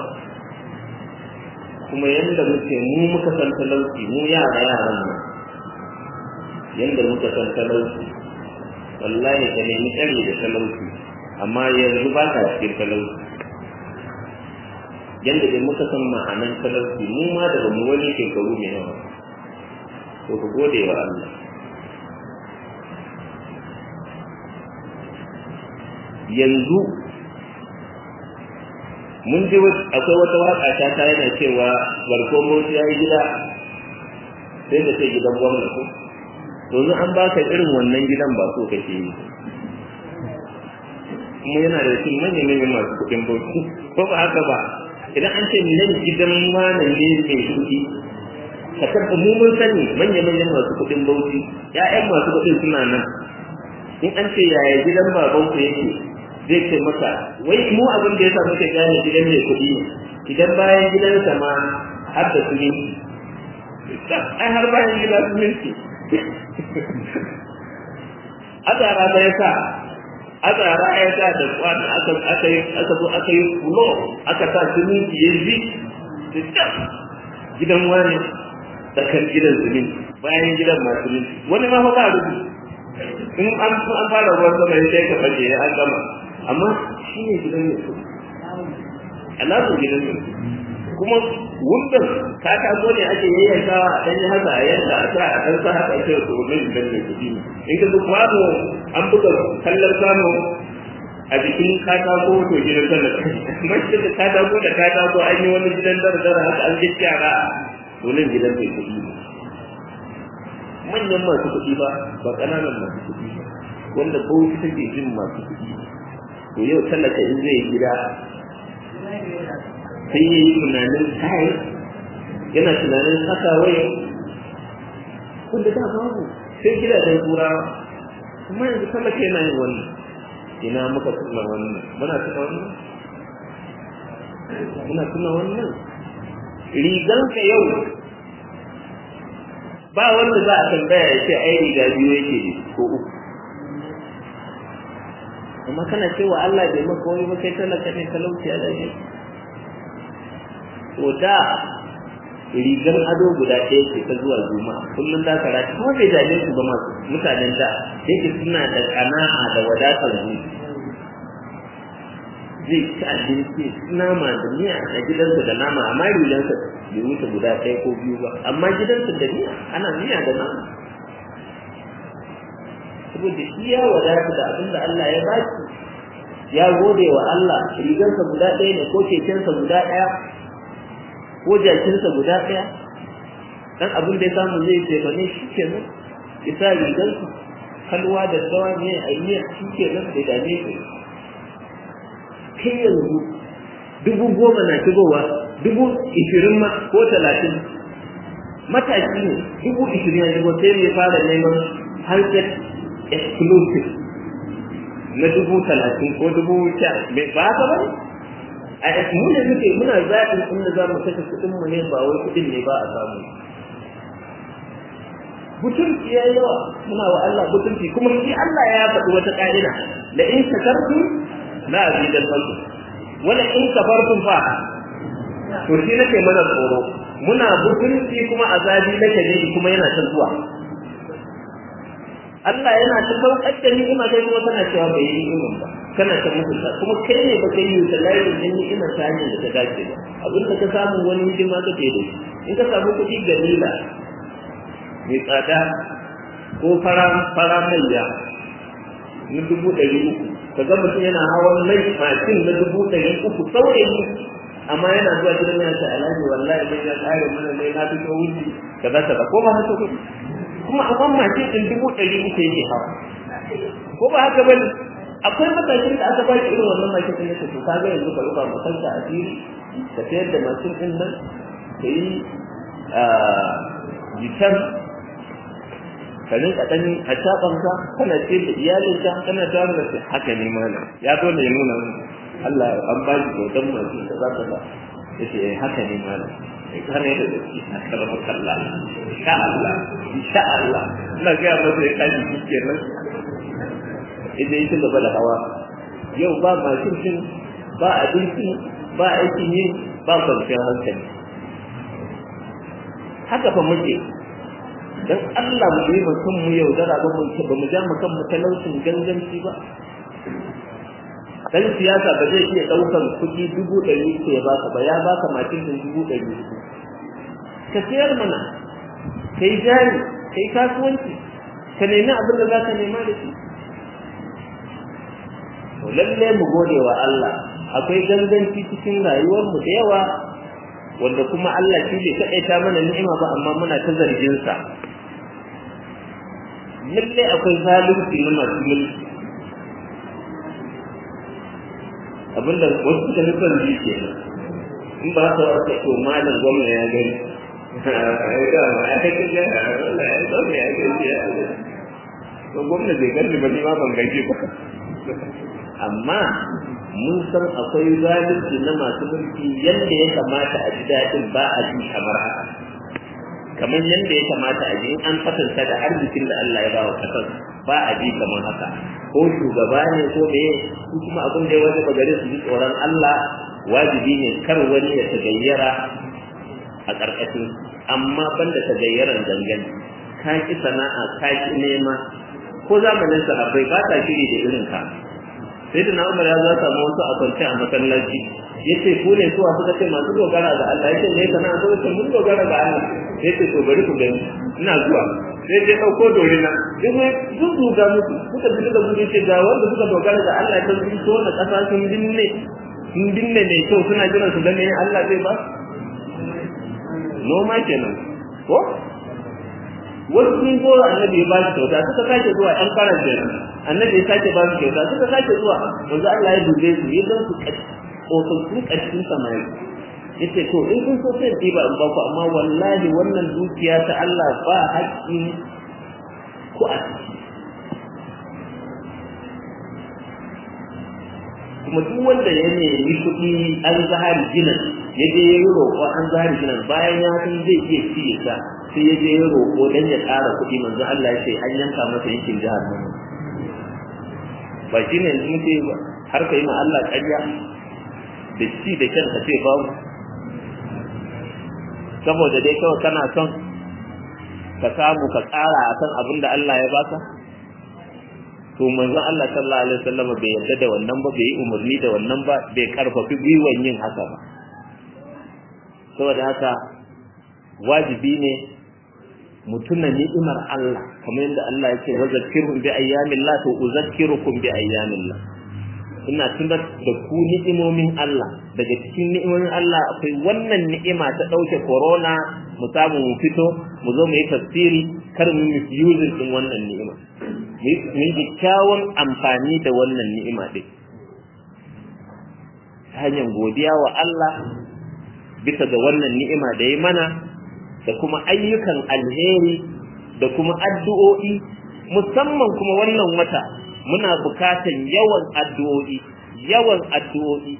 kuma yanda muke mu muka san talauci mu yara yaran mu yanda muka san talauci wallahi ka nemi tsari da talauci amma yanzu ba ka cikin talauci yanda dai muka san ma'anan talauci mu ma daga mu wani shekaru mai yawa to ku gode wa Allah yanzu mun ji akwai wata waka ta ta yana cewa barko motsi ya yi gida sai da ce gidan gwamna ko domin an baka irin wannan gidan ba so kake yi kuma yana da cikin manyan manyan masu kuɗin bauchi ko ba haka ba idan an ce nan gidan wani ne mai kuɗi ka tabba mu mun sani manyan manyan masu kuɗin bauchi ƴaƴan masu kuɗin suna nan in an ce yaya gidan baban ku yake zai ce maka wai mu abin da ya sa muke gane gidan mai kuɗi ne idan bayan gidansa ma har da suminti ai har bayan gida suminti azara da ya sa azara ya sa da kwana aka aka yi aka zo aka yi fulo aka sa suminti ya zi gidan wani tsakar gidan suminti bayan gidan ma suminti wani ma fa ba rubu in an an fara ruwan sama ya sai ka fashe ya an gama amma shi ne gidan mai kuɗi alamun gidan mai kuma wundan katako ne ake yayyankawa a ɗanyi haka a yadda a sa a ɗan sa haka ake wasu wannan gidan mai kuɗi ne in ka duk kwano an buga kallon kwano a jikin katako to gidan sallar mace da katako da katako an yi wani gidan dara haka an ji yara to nan gidan mai kuɗi ne manyan masu kuɗi ba ba ƙananan masu kuɗi ba wanda bauchi take jin masu kuɗi to yau talaka in zai gida sai ya yi tunanin kai yana tunanin haka wai wanda da babu sai gidajen turawa kuma yanzu talaka yana yin wannan ina muka tuna wannan muna tuna wannan muna tuna wannan riganka yau ba wanda za a tambaya ya ce ai riga biyu yake ko uku amma kana cewa Allah bai maka wani ba kai talaka ne talauci da ne to da rigar ado guda ɗaya ce ta zuwa juma'a kullum za ka rati kuma bai dame su ba masu mutanen da yake suna da kana'a da wadatar zuci zai ci abinci nama da miya a gidansa da nama amma rigansa bai wuce guda ɗaya ko biyu ba amma gidansa da miya ana miya da nama saboda shi ya wadata da abin da Allah ya baki ya gode wa Allah rigansa guda ɗaya ne ko kekensa guda ɗaya ko jakinsa guda ɗaya dan abin da ya samu zai ce ba ne shi kenan ya sa rigansa kalwa da tsawa ne a yi shi kenan da dame shi kai yanzu dubu goma na shigowa dubu ishirin ma ko talatin matashi ne dubu ishirin ya shigo sai ya fara neman handset exclusive na dubu talatin ko dubu sha ba haka ba a mu ne muke muna zaɓin inda za mu kashe kuɗin mu ne ba wai kuɗin ne ba a samu butulci ya yawa muna wa Allah butulci kuma shi Allah ya faɗi wata ƙa'ida la in shakartum la azidannakum wala in kafartum fa to shi nake mana tsoro muna butulci kuma azabi na shadidi kuma yana ta zuwa Allah yana ta saukar da ni'ima kai kuma kana cewa bai yi ni'imin ba kana ta mutunta kuma kai ne ba kai yi ta layin din ni'imar ta hanyar da ta dace ba abin da ka samu wani hidima kake da shi in ka samu kuɗi galila mai tsada ko fara fara maiya na dubu ɗari uku ka ga mutum yana hawan mai mashin na dubu ɗari uku saurayi amma yana zuwa gidan yana ta alhaji wallahi bai ya ƙare mana mai na fito wuce kaza kaza ko ba haka kuɗi kuma a ban mashin ɗin dubu ɗari uku yake hawa ko ba haka bane akwai matashin da aka baki irin wannan mashin ɗin yake to kaga yanzu ka rufa makanka a fili ka sayar da mashin ɗin nan ka yi jitan ka rinka dan a tabanka kana ce da iyalinka kana tare da shi haka ne mana ya dole ya nuna Allah an ba shi kyautar masu da za ka ba yace eh haka ne mana sai ka ne da shi a karama kalla insha Allah insha Allah ina ga masa ya kaji kike nan idan yake gaba da hawa yau ba mashin din ba abinci ba aikin yi ba kwanciyar hankali haka fa muke dan Allah mu yi mutum mu yaudara ba mu ba mu ja mu kan mu talaucin ganganci ba dan siyasa ba zai iya daukan kuɗi dubu ɗari ko ya baka ba ya baka makin din dubu ɗari ka siyar mana kai jari kai kasuwanci ka nemi abin da za ka nema da shi to lalle mu gode wa Allah akwai ganganci cikin rayuwar mu da yawa wanda kuma Allah shi bai taƙaita mana ni'ima ba amma muna ta zargin sa lalle akwai zalunci na masu mulki abinda wasu suka nufin ji ke in ba haka wata to malam gwamna ya gani ai da ma ya kai ga Allah ya gwamna ya gani ya to gwamna bai gani ba ni ma ban gaji ba amma mun san akwai zalunci na masu mulki yadda ya kamata a ji daɗin ba a ji kamar haka kamar yadda ya kamata a ji in an kwatanta da arzikin da Allah ya ba wa ƙasar ba a ji kamar haka ko shugaba ne ko me su kuma abin da ya wani bagare su ji tsoron Allah wajibi ne kar wani ya tagayyara a ƙarƙashin amma banda tagayyaran gangan ka ki sana'a ka ki nema ko zamanin sahabbai ba ta shiri da irin ka sai da Umar ya za samu wasu a kwance a masallaci yace ku ne suwa suka ce masu dogara ga Allah yace ne kana so ce mun dogara ga Allah yace to bari ku gani ina zuwa sai dai dauko dorina sai duk duga musu suka bi da gudu ce ga wanda suka dogara ga Allah ta sun so na kasa sun dinne sun dinne ne kyau suna jiran su gane Allah zai ba noma kenan ko wasu sun zo annabi ya ba shi kyauta suka sake zuwa ɗan farar kenan annabi ya sake ba su kyauta suka sake zuwa yanzu Allah ya dube su ya dan su tsofaffin ƙarshen samari yace to in kun so sai ɗiba in baku amma wallahi wannan dukiya ta Allah ba haƙƙi ku a ciki kuma duk wanda ya nemi kuɗi an zahari ginan ya je ya yi roƙo an zahari ginan bayan ya san zai iya ci sa sai ya je ya roƙo dan ya ƙara kuɗi manzo Allah ya ce an yanka masa yankin jihar nan ba shi ne yanzu muke har ka yi ma Allah ƙarya da ci da kyan ka ce babu saboda dai kawai kana son ka samu ka tsara akan abin da Allah ya baka to manzon Allah sallallahu alaihi wasallam bai yarda da wannan ba bai yi umarni da wannan ba bai karfafi gwiwan yin haka ba saboda haka wajibi ne mutuna ni'imar Allah kamar yadda Allah yake wa zakirhum bi ayyamillah to uzakkirukum bi ayyamillah ina tunar da ku ni'imomin Allah daga cikin ni'imomin Allah akwai wannan ni'ima ta dauke corona mu samu mu fito mu zo mu yi tafsiri kar mu misuse din wannan ni'ima mu yi kyawun amfani da wannan ni'ima din ta hanyar godiya wa Allah bisa ga wannan ni'ima da ya mana da kuma ayyukan alheri da kuma addu'o'i musamman kuma wannan wata muna bukatan yawan addu'o'i yawan addu'o'i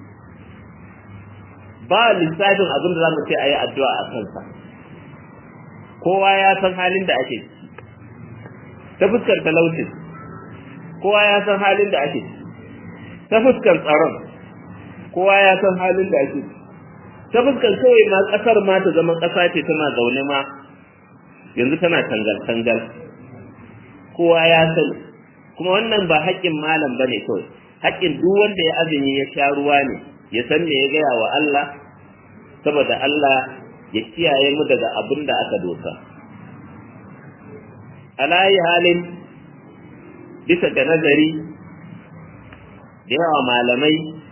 ba lissafin abin da za mu ce a yi addu'a a kansa kowa ya san halin da ake ta fuskar talaucin kowa ya san halin da ake ta fuskar tsaron kowa ya san halin da ake ta fuskar kawai ma kasar ma ta zama kasa ce tana zaune ma yanzu tana tangal-tangal kowa ya sani kuma wannan ba haƙƙin malam ba ne kawai haƙƙin duk wanda ya azumi ya sha ruwa ne ya san me ya gaya wa Allah saboda Allah ya kiyaye mu daga abin da aka dosa alayi halin bisa ga nazari da yawa malamai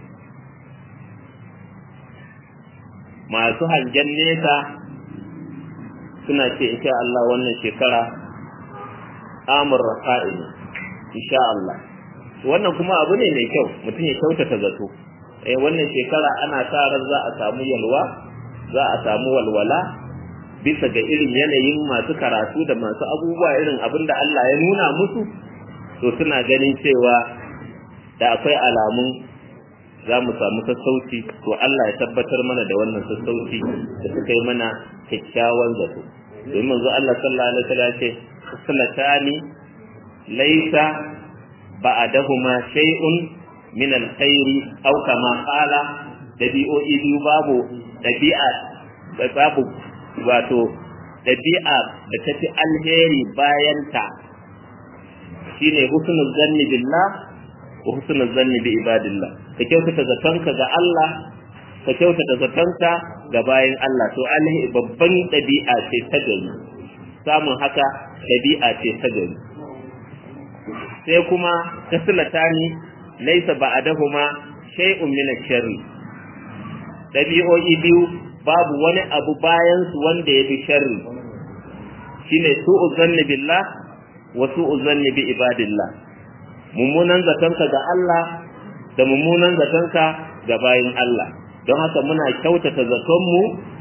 masu hangen nesa suna ce insha Allah wannan shekara amur rafa'i ne insha Allah wannan kuma abu ne mai kyau mutum ya kyautata zato eh wannan shekara ana sa ran za a samu yalwa za a samu walwala bisa ga irin yanayin masu karatu da masu abubuwa irin abin da Allah ya nuna musu to suna ganin cewa da akwai alamun za mu samu sassauci to Allah ya tabbatar mana da wannan sassauci da suka yi mana kyakkyawan zato domin manzo Allah sallallahu alaihi wasallam ce sallatani laysa ba'dahuma shay'un min alkhairi aw kama qala dabi'o'i biyu babu dabi'a babu wato dabi'a da tafi alheri bayan ta shine husnul zanni billah wa husnul zanni bi ibadillah ka kyautata zatonka ga Allah ka kyautata zatonka ga bayan Allah to alhi babban dabi'a ce ta gari samun haka dabi'a ce ta gari sai kuma taslatani laysa ba'dahuma shay'un min ash-sharri dabi'o'i biyu babu wani abu bayan su wanda ya fi sharri shine su'u zanni billah wa su'u zanni bi ibadillah mummunan zatonka ga Allah da mummunan zatonka ga bayin Allah don haka muna kyautata zatonmu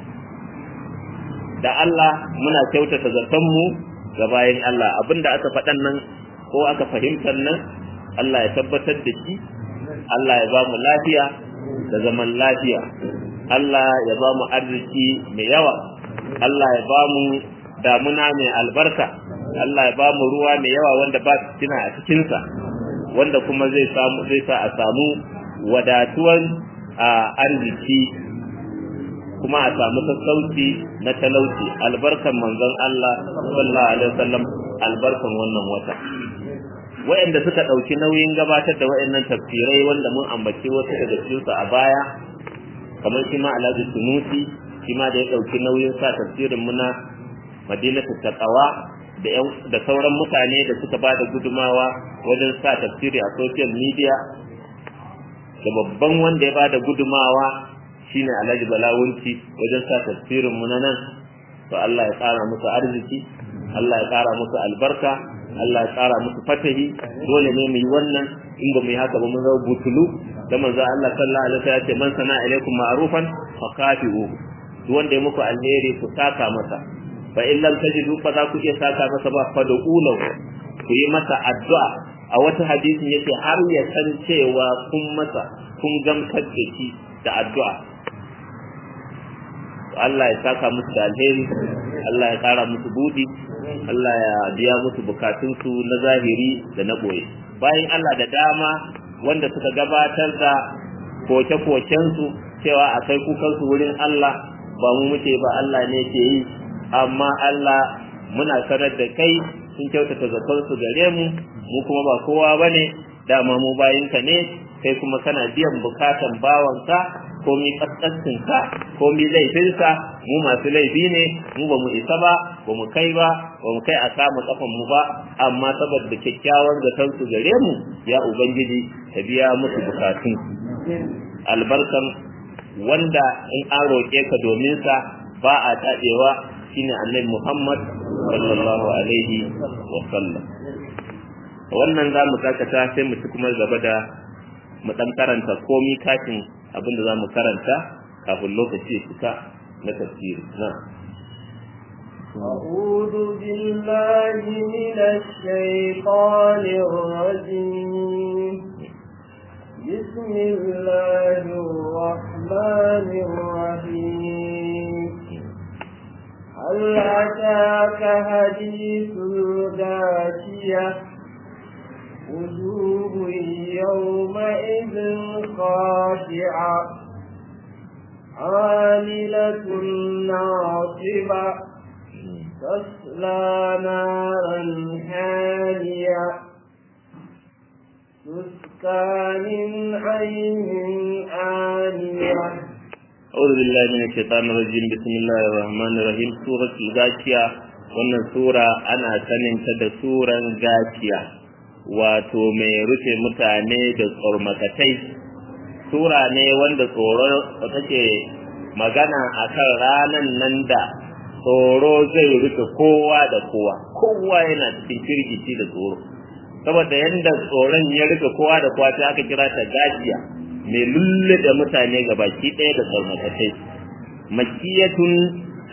da Allah muna kyautata zatonmu ga bayin Allah abinda aka faɗan nan ko aka fahimtar nan Allah ya tabbatar da shi Allah ya ba mu lafiya da zaman lafiya Allah ya ba mu arziki mai yawa Allah ya ba mu damuna mai albarka Allah ya ba mu ruwa mai yawa wanda ba fitina a cikinsa wanda kuma zai samu zai sa a samu wadatuwan arziki kuma a samu sassauci na talauci albarkan manzon Allah sallallahu alaihi wasallam albarkan wannan wata wayanda suka dauki nauyin gabatar da wayannan tafsirai wanda mun ambace wasu daga cikin su a baya kamar shi ma Alhaji Sunusi shi ma da ya dauki nauyin sa tafsirin muna Madinatu Taqwa da da sauran mutane da suka ba da gudumawa wajen sa tafsiri a social media da babban wanda ya ba da gudumawa shine Alhaji Balawunci wajen sa tafsirin mu na nan to Allah ya ƙara musu arziki Allah ya ƙara musu albarka Allah ya ƙara musu fatahi dole ne mu yi wannan in ba mu yi haka ba mun zama butulu da manzo Allah sallallahu alaihi wasallam ya ce man sana ilaikum ma'rufan fa kafi'u duk wanda ya muku alheri ku saka masa fa in lam tajidu fa za ku iya saka masa ba fa da ulau ku yi masa addu'a a wata hadisin yace har ya san cewa kun masa kun gamsar da shi da addu'a Allah ya saka musu da alheri Allah ya kara musu budi Allah ya biya musu bukatunsu na zahiri da na boye bayan Allah da dama wanda suka gabatar da koke-kokensu cewa a kai kukansu wurin Allah ba mu muke ba Allah ne ke yi amma Allah muna sanar da kai sun kyautata zatonsu gare mu mu kuma ba kowa ba ne dama mu bayinka ne kai kuma kana biyan bukatan bawanka komi kaskascinka komi laifinsa mu masu laifi ne mu ba mu isa ba ba mu kai ba ba mu kai a samu kafan mu ba amma saboda kyakkyawan zaton su gare mu ya ubangiji ka biya musu bukatun albarkan wanda in an roƙe ka domin sa ba a taɗewa shine annabi Muhammad sallallahu alaihi wa sallam wannan za mu dakata sai mu ci kuma gaba da mu dan karanta komi kafin abinda za mu karanta kafin lokaci ya fita na tafsiri na أعوذ بالله من الشيطان الرجيم بسم الله الرحمن الرحيم هل أتاك حديث الغاشية وجوه يومئذ خاشعة عاملة ناصبة تصلى نارا حامية تسقى من عين آنية أعوذ بالله من الشيطان الرجيم بسم الله الرحمن الرحيم سورة الغاشية wannan sura ana saninta da suran gaciya wato mai rufe mutane da tsormakatai sura ne wanda tsoro take magana akan ranan nan da tsoro zai rufe kowa da kowa kowa yana cikin firgici da tsoro saboda yadda tsoron ya rufe kowa da kowa sai aka kira ta gajiya mai lulle da mutane ga baki ɗaya da tsormakatai makiyatun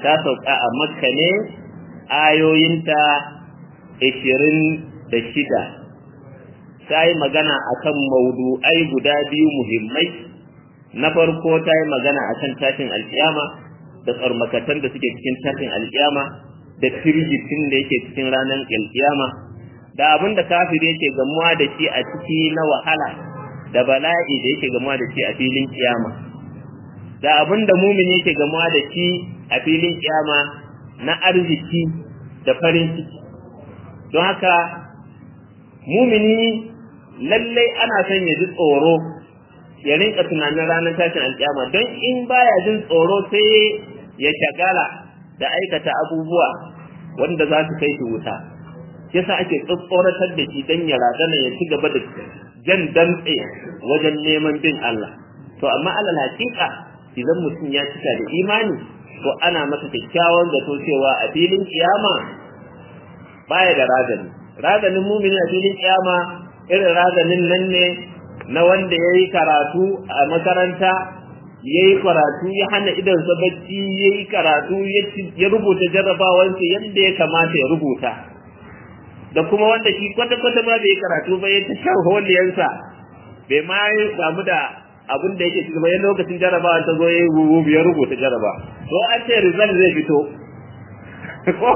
ta sauka a makka ne ayoyinta ishirin da shida ta yi magana akan maudu'ai guda biyu muhimmai na farko ta yi magana akan tashin alkiyama da tsarmakatan da suke cikin tashin alkiyama da firgitin da yake cikin ranar alkiyama da abin da kafir yake gamuwa da shi a ciki na wahala da bala'i da yake gamuwa da shi a filin kiyama da abin da mumin yake gamuwa da shi a filin kiyama na arziki da farin ciki don haka mumini lallai ana son ya ji tsoro ya rinka tunanin ranar tashin alkiyama don in baya jin tsoro sai ya shagala da aikata abubuwa wanda za su kai shi wuta yasa ake tsoratar da shi don ya razana ya ci gaba da jan dantse wajen neman bin Allah to amma alal hakika idan mutum ya cika da imani to ana masa kyakkyawan zato cewa a filin kiyama baya da razani razanin mumini a filin kiyama irin razanin nan ne na wanda ya yi karatu a makaranta ya yi karatu ya hana idonsa bacci ya yi karatu ya rubuta jarrabawansa yadda ya kamata ya rubuta da kuma wanda shi kwata-kwata ma bai karatu ba ya ta shan holiyansa bai ma samu da abin da yake cikin bayan lokacin jarrabawa ta zo ya yi ya rubuta jarraba to an ce result zai fito ko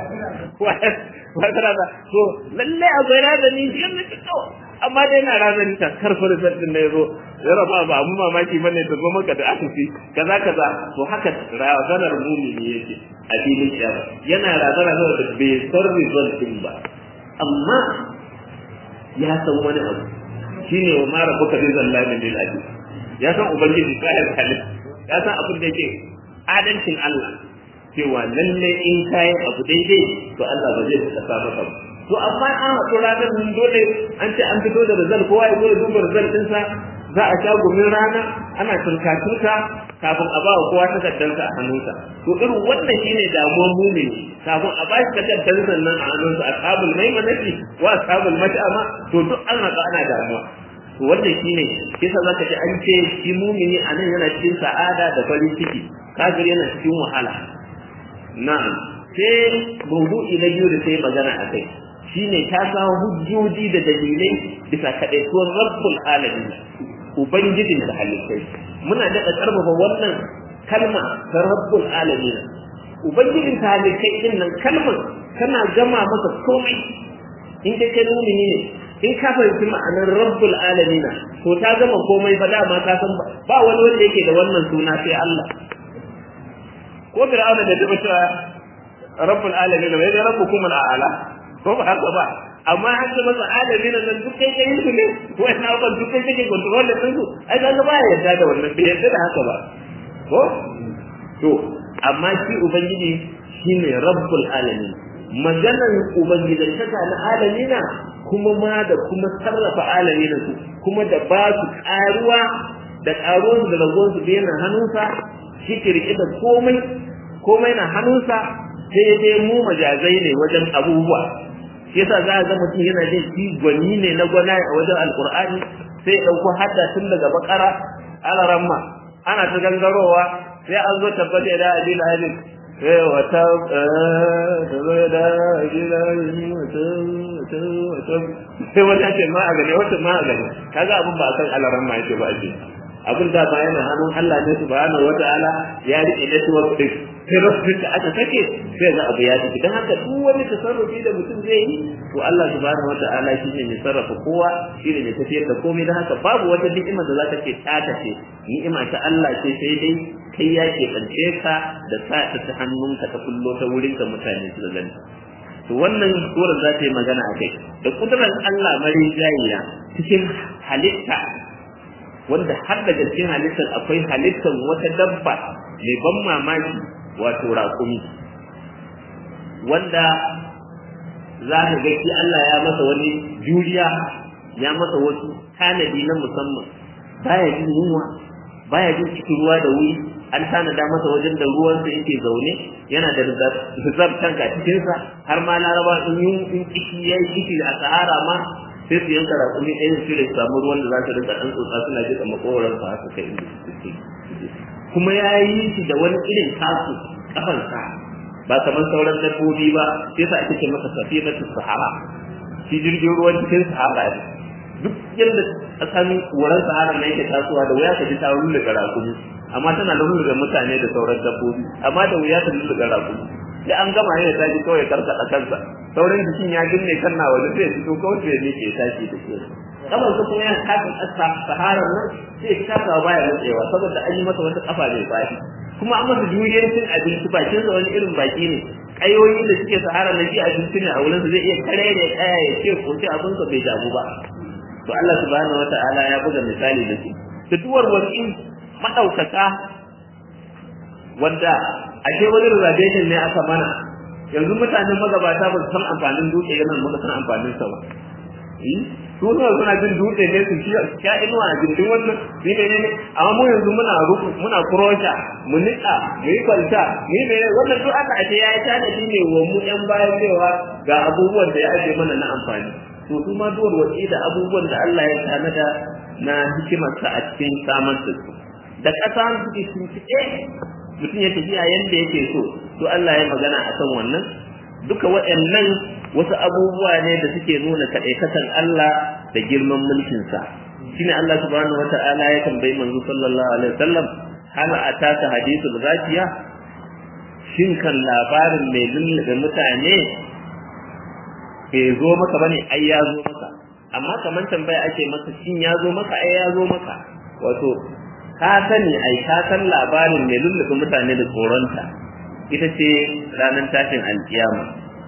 wata rana to lalle akwai razani shi yana fito amma dai na razani ta karfa result din da ya zo ya raba ba mu mamaki bane ta zo maka da asisi kaza kaza to haka razanar mumini yake a filin kiyama yana razana da bai san result din ba amma ya san wani abu shine wa mara buka bi zallamin lil ajib ya san ubangiji sahib halin ya san abin da yake adalcin Allah cewa lalle in kayan abu daidai to Allah ba zai saka maka ba to amma an haɗu ranar mun dole an ce an fito da result kowa ya zo ya duba result ɗinsa za a sha gumin rana ana turka-turka kafin a ba wa kowa takardarsa a hannunsa to irin wannan shine damuwar mumini kafin a ba shi takardarsa nan a hannunsa a sabul maimanati wa sabul mat'ama to duk an haka ana damuwa to wannan shine kisa zaka ji an ce shi mumini a nan yana cikin sa'ada da farin ciki kafir yana cikin wahala na'am sai mawdu'i na biyu da sai magana a kai shine ta samu hujjoji da dalilai bisa kaɗaituwar rabbul alamin ubangijin da halittai muna daɗa ƙarfafa wannan kalma ta rabbul alamin ubangijin ta halittai din nan kalmar tana gama masa komai in kai kai mumini ne in ka fahimci ma'anar rabbul alamin to ta gama komai fa dama ka san ba wani wanda yake da wannan suna sai Allah ko fir'auna da duba cewa rabbul alamin wai da rabbukum al'ala ko ba haka ba amma an ce masa alamin nan duk kai kai su ne ko ina ba duk kai kake control da su ai ga ba ya yarda da wannan bai yarda da haka ba ko to amma shi ubangiji shine rabbul alamin maganan ubangijin taka na alamina kuma ma da kuma sarrafa alamina su kuma da ba su karuwa da karuwansu da raguwansu da yana hannunsa shi ke rike da komai komai na hannunsa sai dai mu majazai ne wajen abubuwa shi yasa za a ga mutum yana jin shi gwani ne na gwana a wajen alkur'ani sai ya ɗauko hadda tun daga bakara alaramma ana ta gangarowa sai an zo tabbata da adil halin sai wata ta zo da adil halin wata wata wata sai wata ce ma a gane wata ma a gane kaga abin ba a kan alaramma yake ba ake abin da ba yana hannun Allah ne subhanahu wata'ala ya rike network din sai rasul da aka sake sai ga abu ya tafi dan haka duk wani tasarrufi da mutum zai yi to Allah subhanahu wata'ala shine mai sarrafa kowa shine mai tafiyar da komai dan haka babu wata ni'ima da zaka ce taka ce ni'ima ta Allah ce sai dai kai ya ke kance ka da sa ta ta hannunka ta kullo ta wurin ka mutane su gani to wannan surar za ta yi magana a kai da kudurar Allah mari jayiya cikin halitta wanda har daga cikin halittar akwai halittar wata dabba mai ban mamaki wato raƙumi wanda za ka ga shi Allah ya masa wani juriya ya masa wasu tanadi na musamman baya jin yunwa baya jin cikin ruwa da wuri an tanada masa wajen da ruwansa yake zaune yana da rizab tanka cikinsa har ma laraba in in kishi ya yi kishi a sahara ma sai su yanka raƙumi ɗaya su da samu ruwan da za su rinka ɗan tsotsa suna jiƙa makowaran su haka kai inda suke kuma ya yi shi da wani irin tasu kafansa ba kamar sauran dabbobi ba sai sa ake ce masa safinatu sahara shi jirgin ruwan cikin sahara ne duk yadda kasan wurin sahara na yake tasowa da wuya ka ji ta lulluga rakumi amma tana da lulluga mutane da sauran dabbobi amma da wuya ta lulluga rakumi sai an gama ne ta ji kawai karkada kansa sauran jikin ya ginne kan na waje sai fito kawai sai ne ke tashi da ke kamar su kuma yana kafin sahara nan sai ta kawo baya nutsewa saboda an yi masa wata kafa mai fashi kuma an masa juriyar cin abinci bakin sa wani irin baki ne kayoyi da suke sahara na ji abinci ne a wurin zai iya kare da kaya ya ce ko sai abin sa bai damu ba to Allah subhanahu wataala ya buga misali da su da duwar wasu madaukaka wanda ashe wani reservation ne aka mana yanzu mutanen magabata ba su san amfanin dutse yana muka san amfanin sa ba su ne suna jin dutse ne su sha inuwa a gindin wannan ni ne ne amma mu yanzu muna ruku muna kurosha mu nika mu yi kwalta ni ne wannan duk aka ake ya yi tanadi ne wa mu yan bayan cewa ga abubuwan da ya aje mana na amfani to su ma duwar wasi da abubuwan da Allah ya tanada na hikimarsa a cikin samar da su da ƙasa suke sun fice mutum ya tafiya yanda yake so to Allah ya magana akan wannan duka waɗannan wasu abubuwa ne da suke nuna kaɗaikatan Allah da girman mulkinsa shine Allah subhanahu wata'ala ya tambayi manzo sallallahu alaihi wasallam hal ataka hadithul zakiya shin kan labarin mai lullube mutane bai zo maka bane ai ya zo maka amma kamar tambaya ake masa shin ya zo maka ai ya zo maka wato ka sani ai ka san labarin mai lullube mutane da tsoronta ita ce ranar tashin alkiyama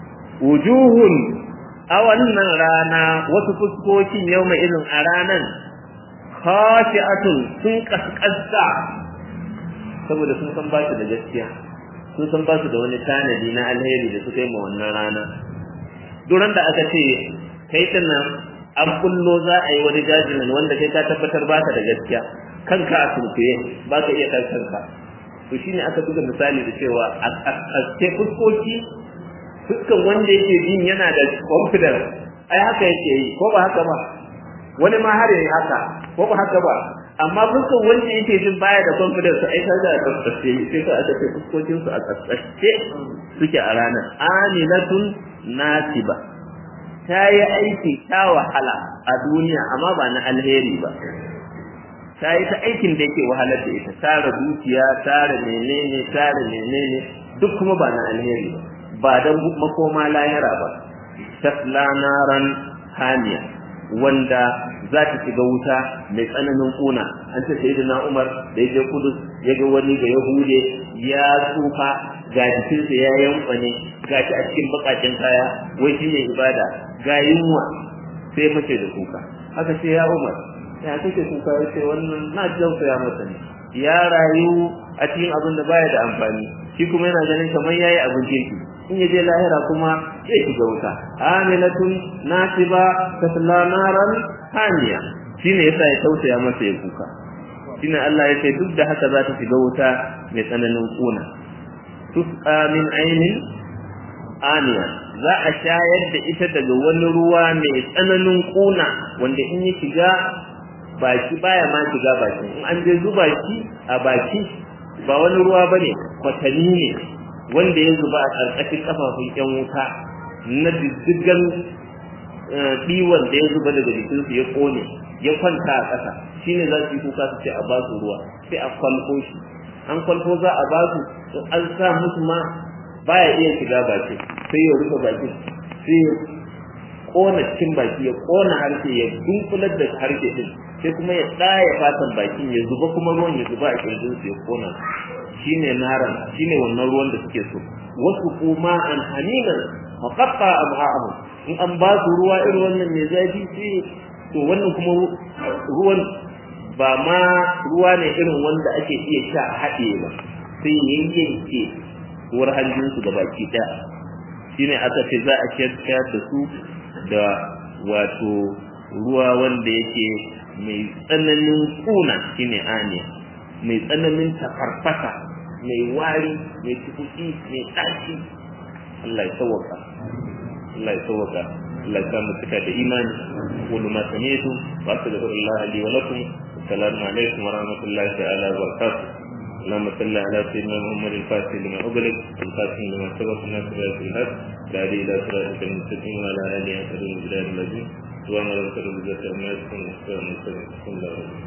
wujuhun a wannan rana wasu fuskokin yau mai irin a ranan khashi'atun sun kaskasta saboda sun san ba su da gaskiya sun san ba su da wani tanadi na alheri da suka yi ma wannan rana duran da aka ce kai nan an kullo za a yi wani jajinan wanda kai ka tabbatar ba ka da gaskiya kanka a sunkuye ba ka iya kan kanka to shine aka buga misali da cewa a fuskoki dukkan wanda yake jin yana da confidence ai haka yake yi ko ba haka ba wani ma har yayi haka ko ba haka ba amma dukkan wanda yake jin baya da confidence ai ta da tsaftace sai ka aka ce fuskokin su a tsaftace suke a ranar amilatun nasiba ta yi aiki ta wahala a duniya amma ba na alheri ba ta yi ta aikin da yake wahalar da ita tara dukiya tara menene tara menene duk kuma ba na alheri ba ba don makoma lahira ba tasla naran hamiya wanda za ta shiga wuta mai tsananin kuna an ce sai na umar da ya je kudus ya ga wani ga yahude ya tsufa ga jikinsa ya yanka ne ga shi a cikin bakakin kaya wai shi ne ibada ga yunwa sai mace da kuka haka ce ya umar ya kake kuka ya ce wannan na jauka ya masa ne ya rayu a cikin abin da baya da amfani shi kuma yana ganin kamar yayi abin kirki in yaje lahira kuma zai shiga wuta amilatun nasiba tasla naran hamiya shine yasa ya tausaya masa ya kuka shine Allah ya ce duk da haka za ta shiga wuta mai tsananin kuna tusqa min ainin aniya za a shayar da ita daga wani ruwa mai tsananin kuna wanda in ya shiga baki baya ma shiga baki in an je zuba shi a baki ba wani ruwa bane kwatani ne wanda ya zuba a ƙarƙashin kafafun ƴan wuta na diddigan ɗiwon da ya zuba daga jikinsu ya ƙone ya kwanta a ƙasa shine za su yi kuka su ce a ba su ruwa sai a kwalko shi an kwalko za a ba su an sa musu ma baya iya shiga baki sai ya rufe baki sai ya ƙona cikin baki ya ƙona harshe ya dunkular da harshe din sai kuma ya ɗaya fatan bakin ya zuba kuma ruwan ya zuba a kirjinsu ya ƙona shine naran shine wannan ruwan da suke so wasu kuma an haninan faqatta abha'ahum in an ba su ruwa irin wannan mai zafi sai to wannan kuma ruwan ba ma ruwa ne irin wanda ake iya sha a haɗe ba sai yayyanke uwar hanjinsu da baki ɗaya shine aka ce za a shayar da su da wato ruwa wanda yake mai tsananin kuna shine aniya mai tsananin tafarfasa mai wari mai tukuki mai ɗaci Allah ya sauwaka Allah ya sauwaka Allah ya samu cika da imani wani ma sami'tu wa astaghfirullah li wa lakum assalamu alaikum wa rahmatullahi ta'ala wa barakatuh اللهم صل على سيدنا محمد الفاتح لما أغلق الفاتح لما سبق ناصر الحق الهادي إلى صراطك المستقيم وعلى آله وصحبه الذين سبحان ربك رب العزة عما يصفون وسلام على المرسلين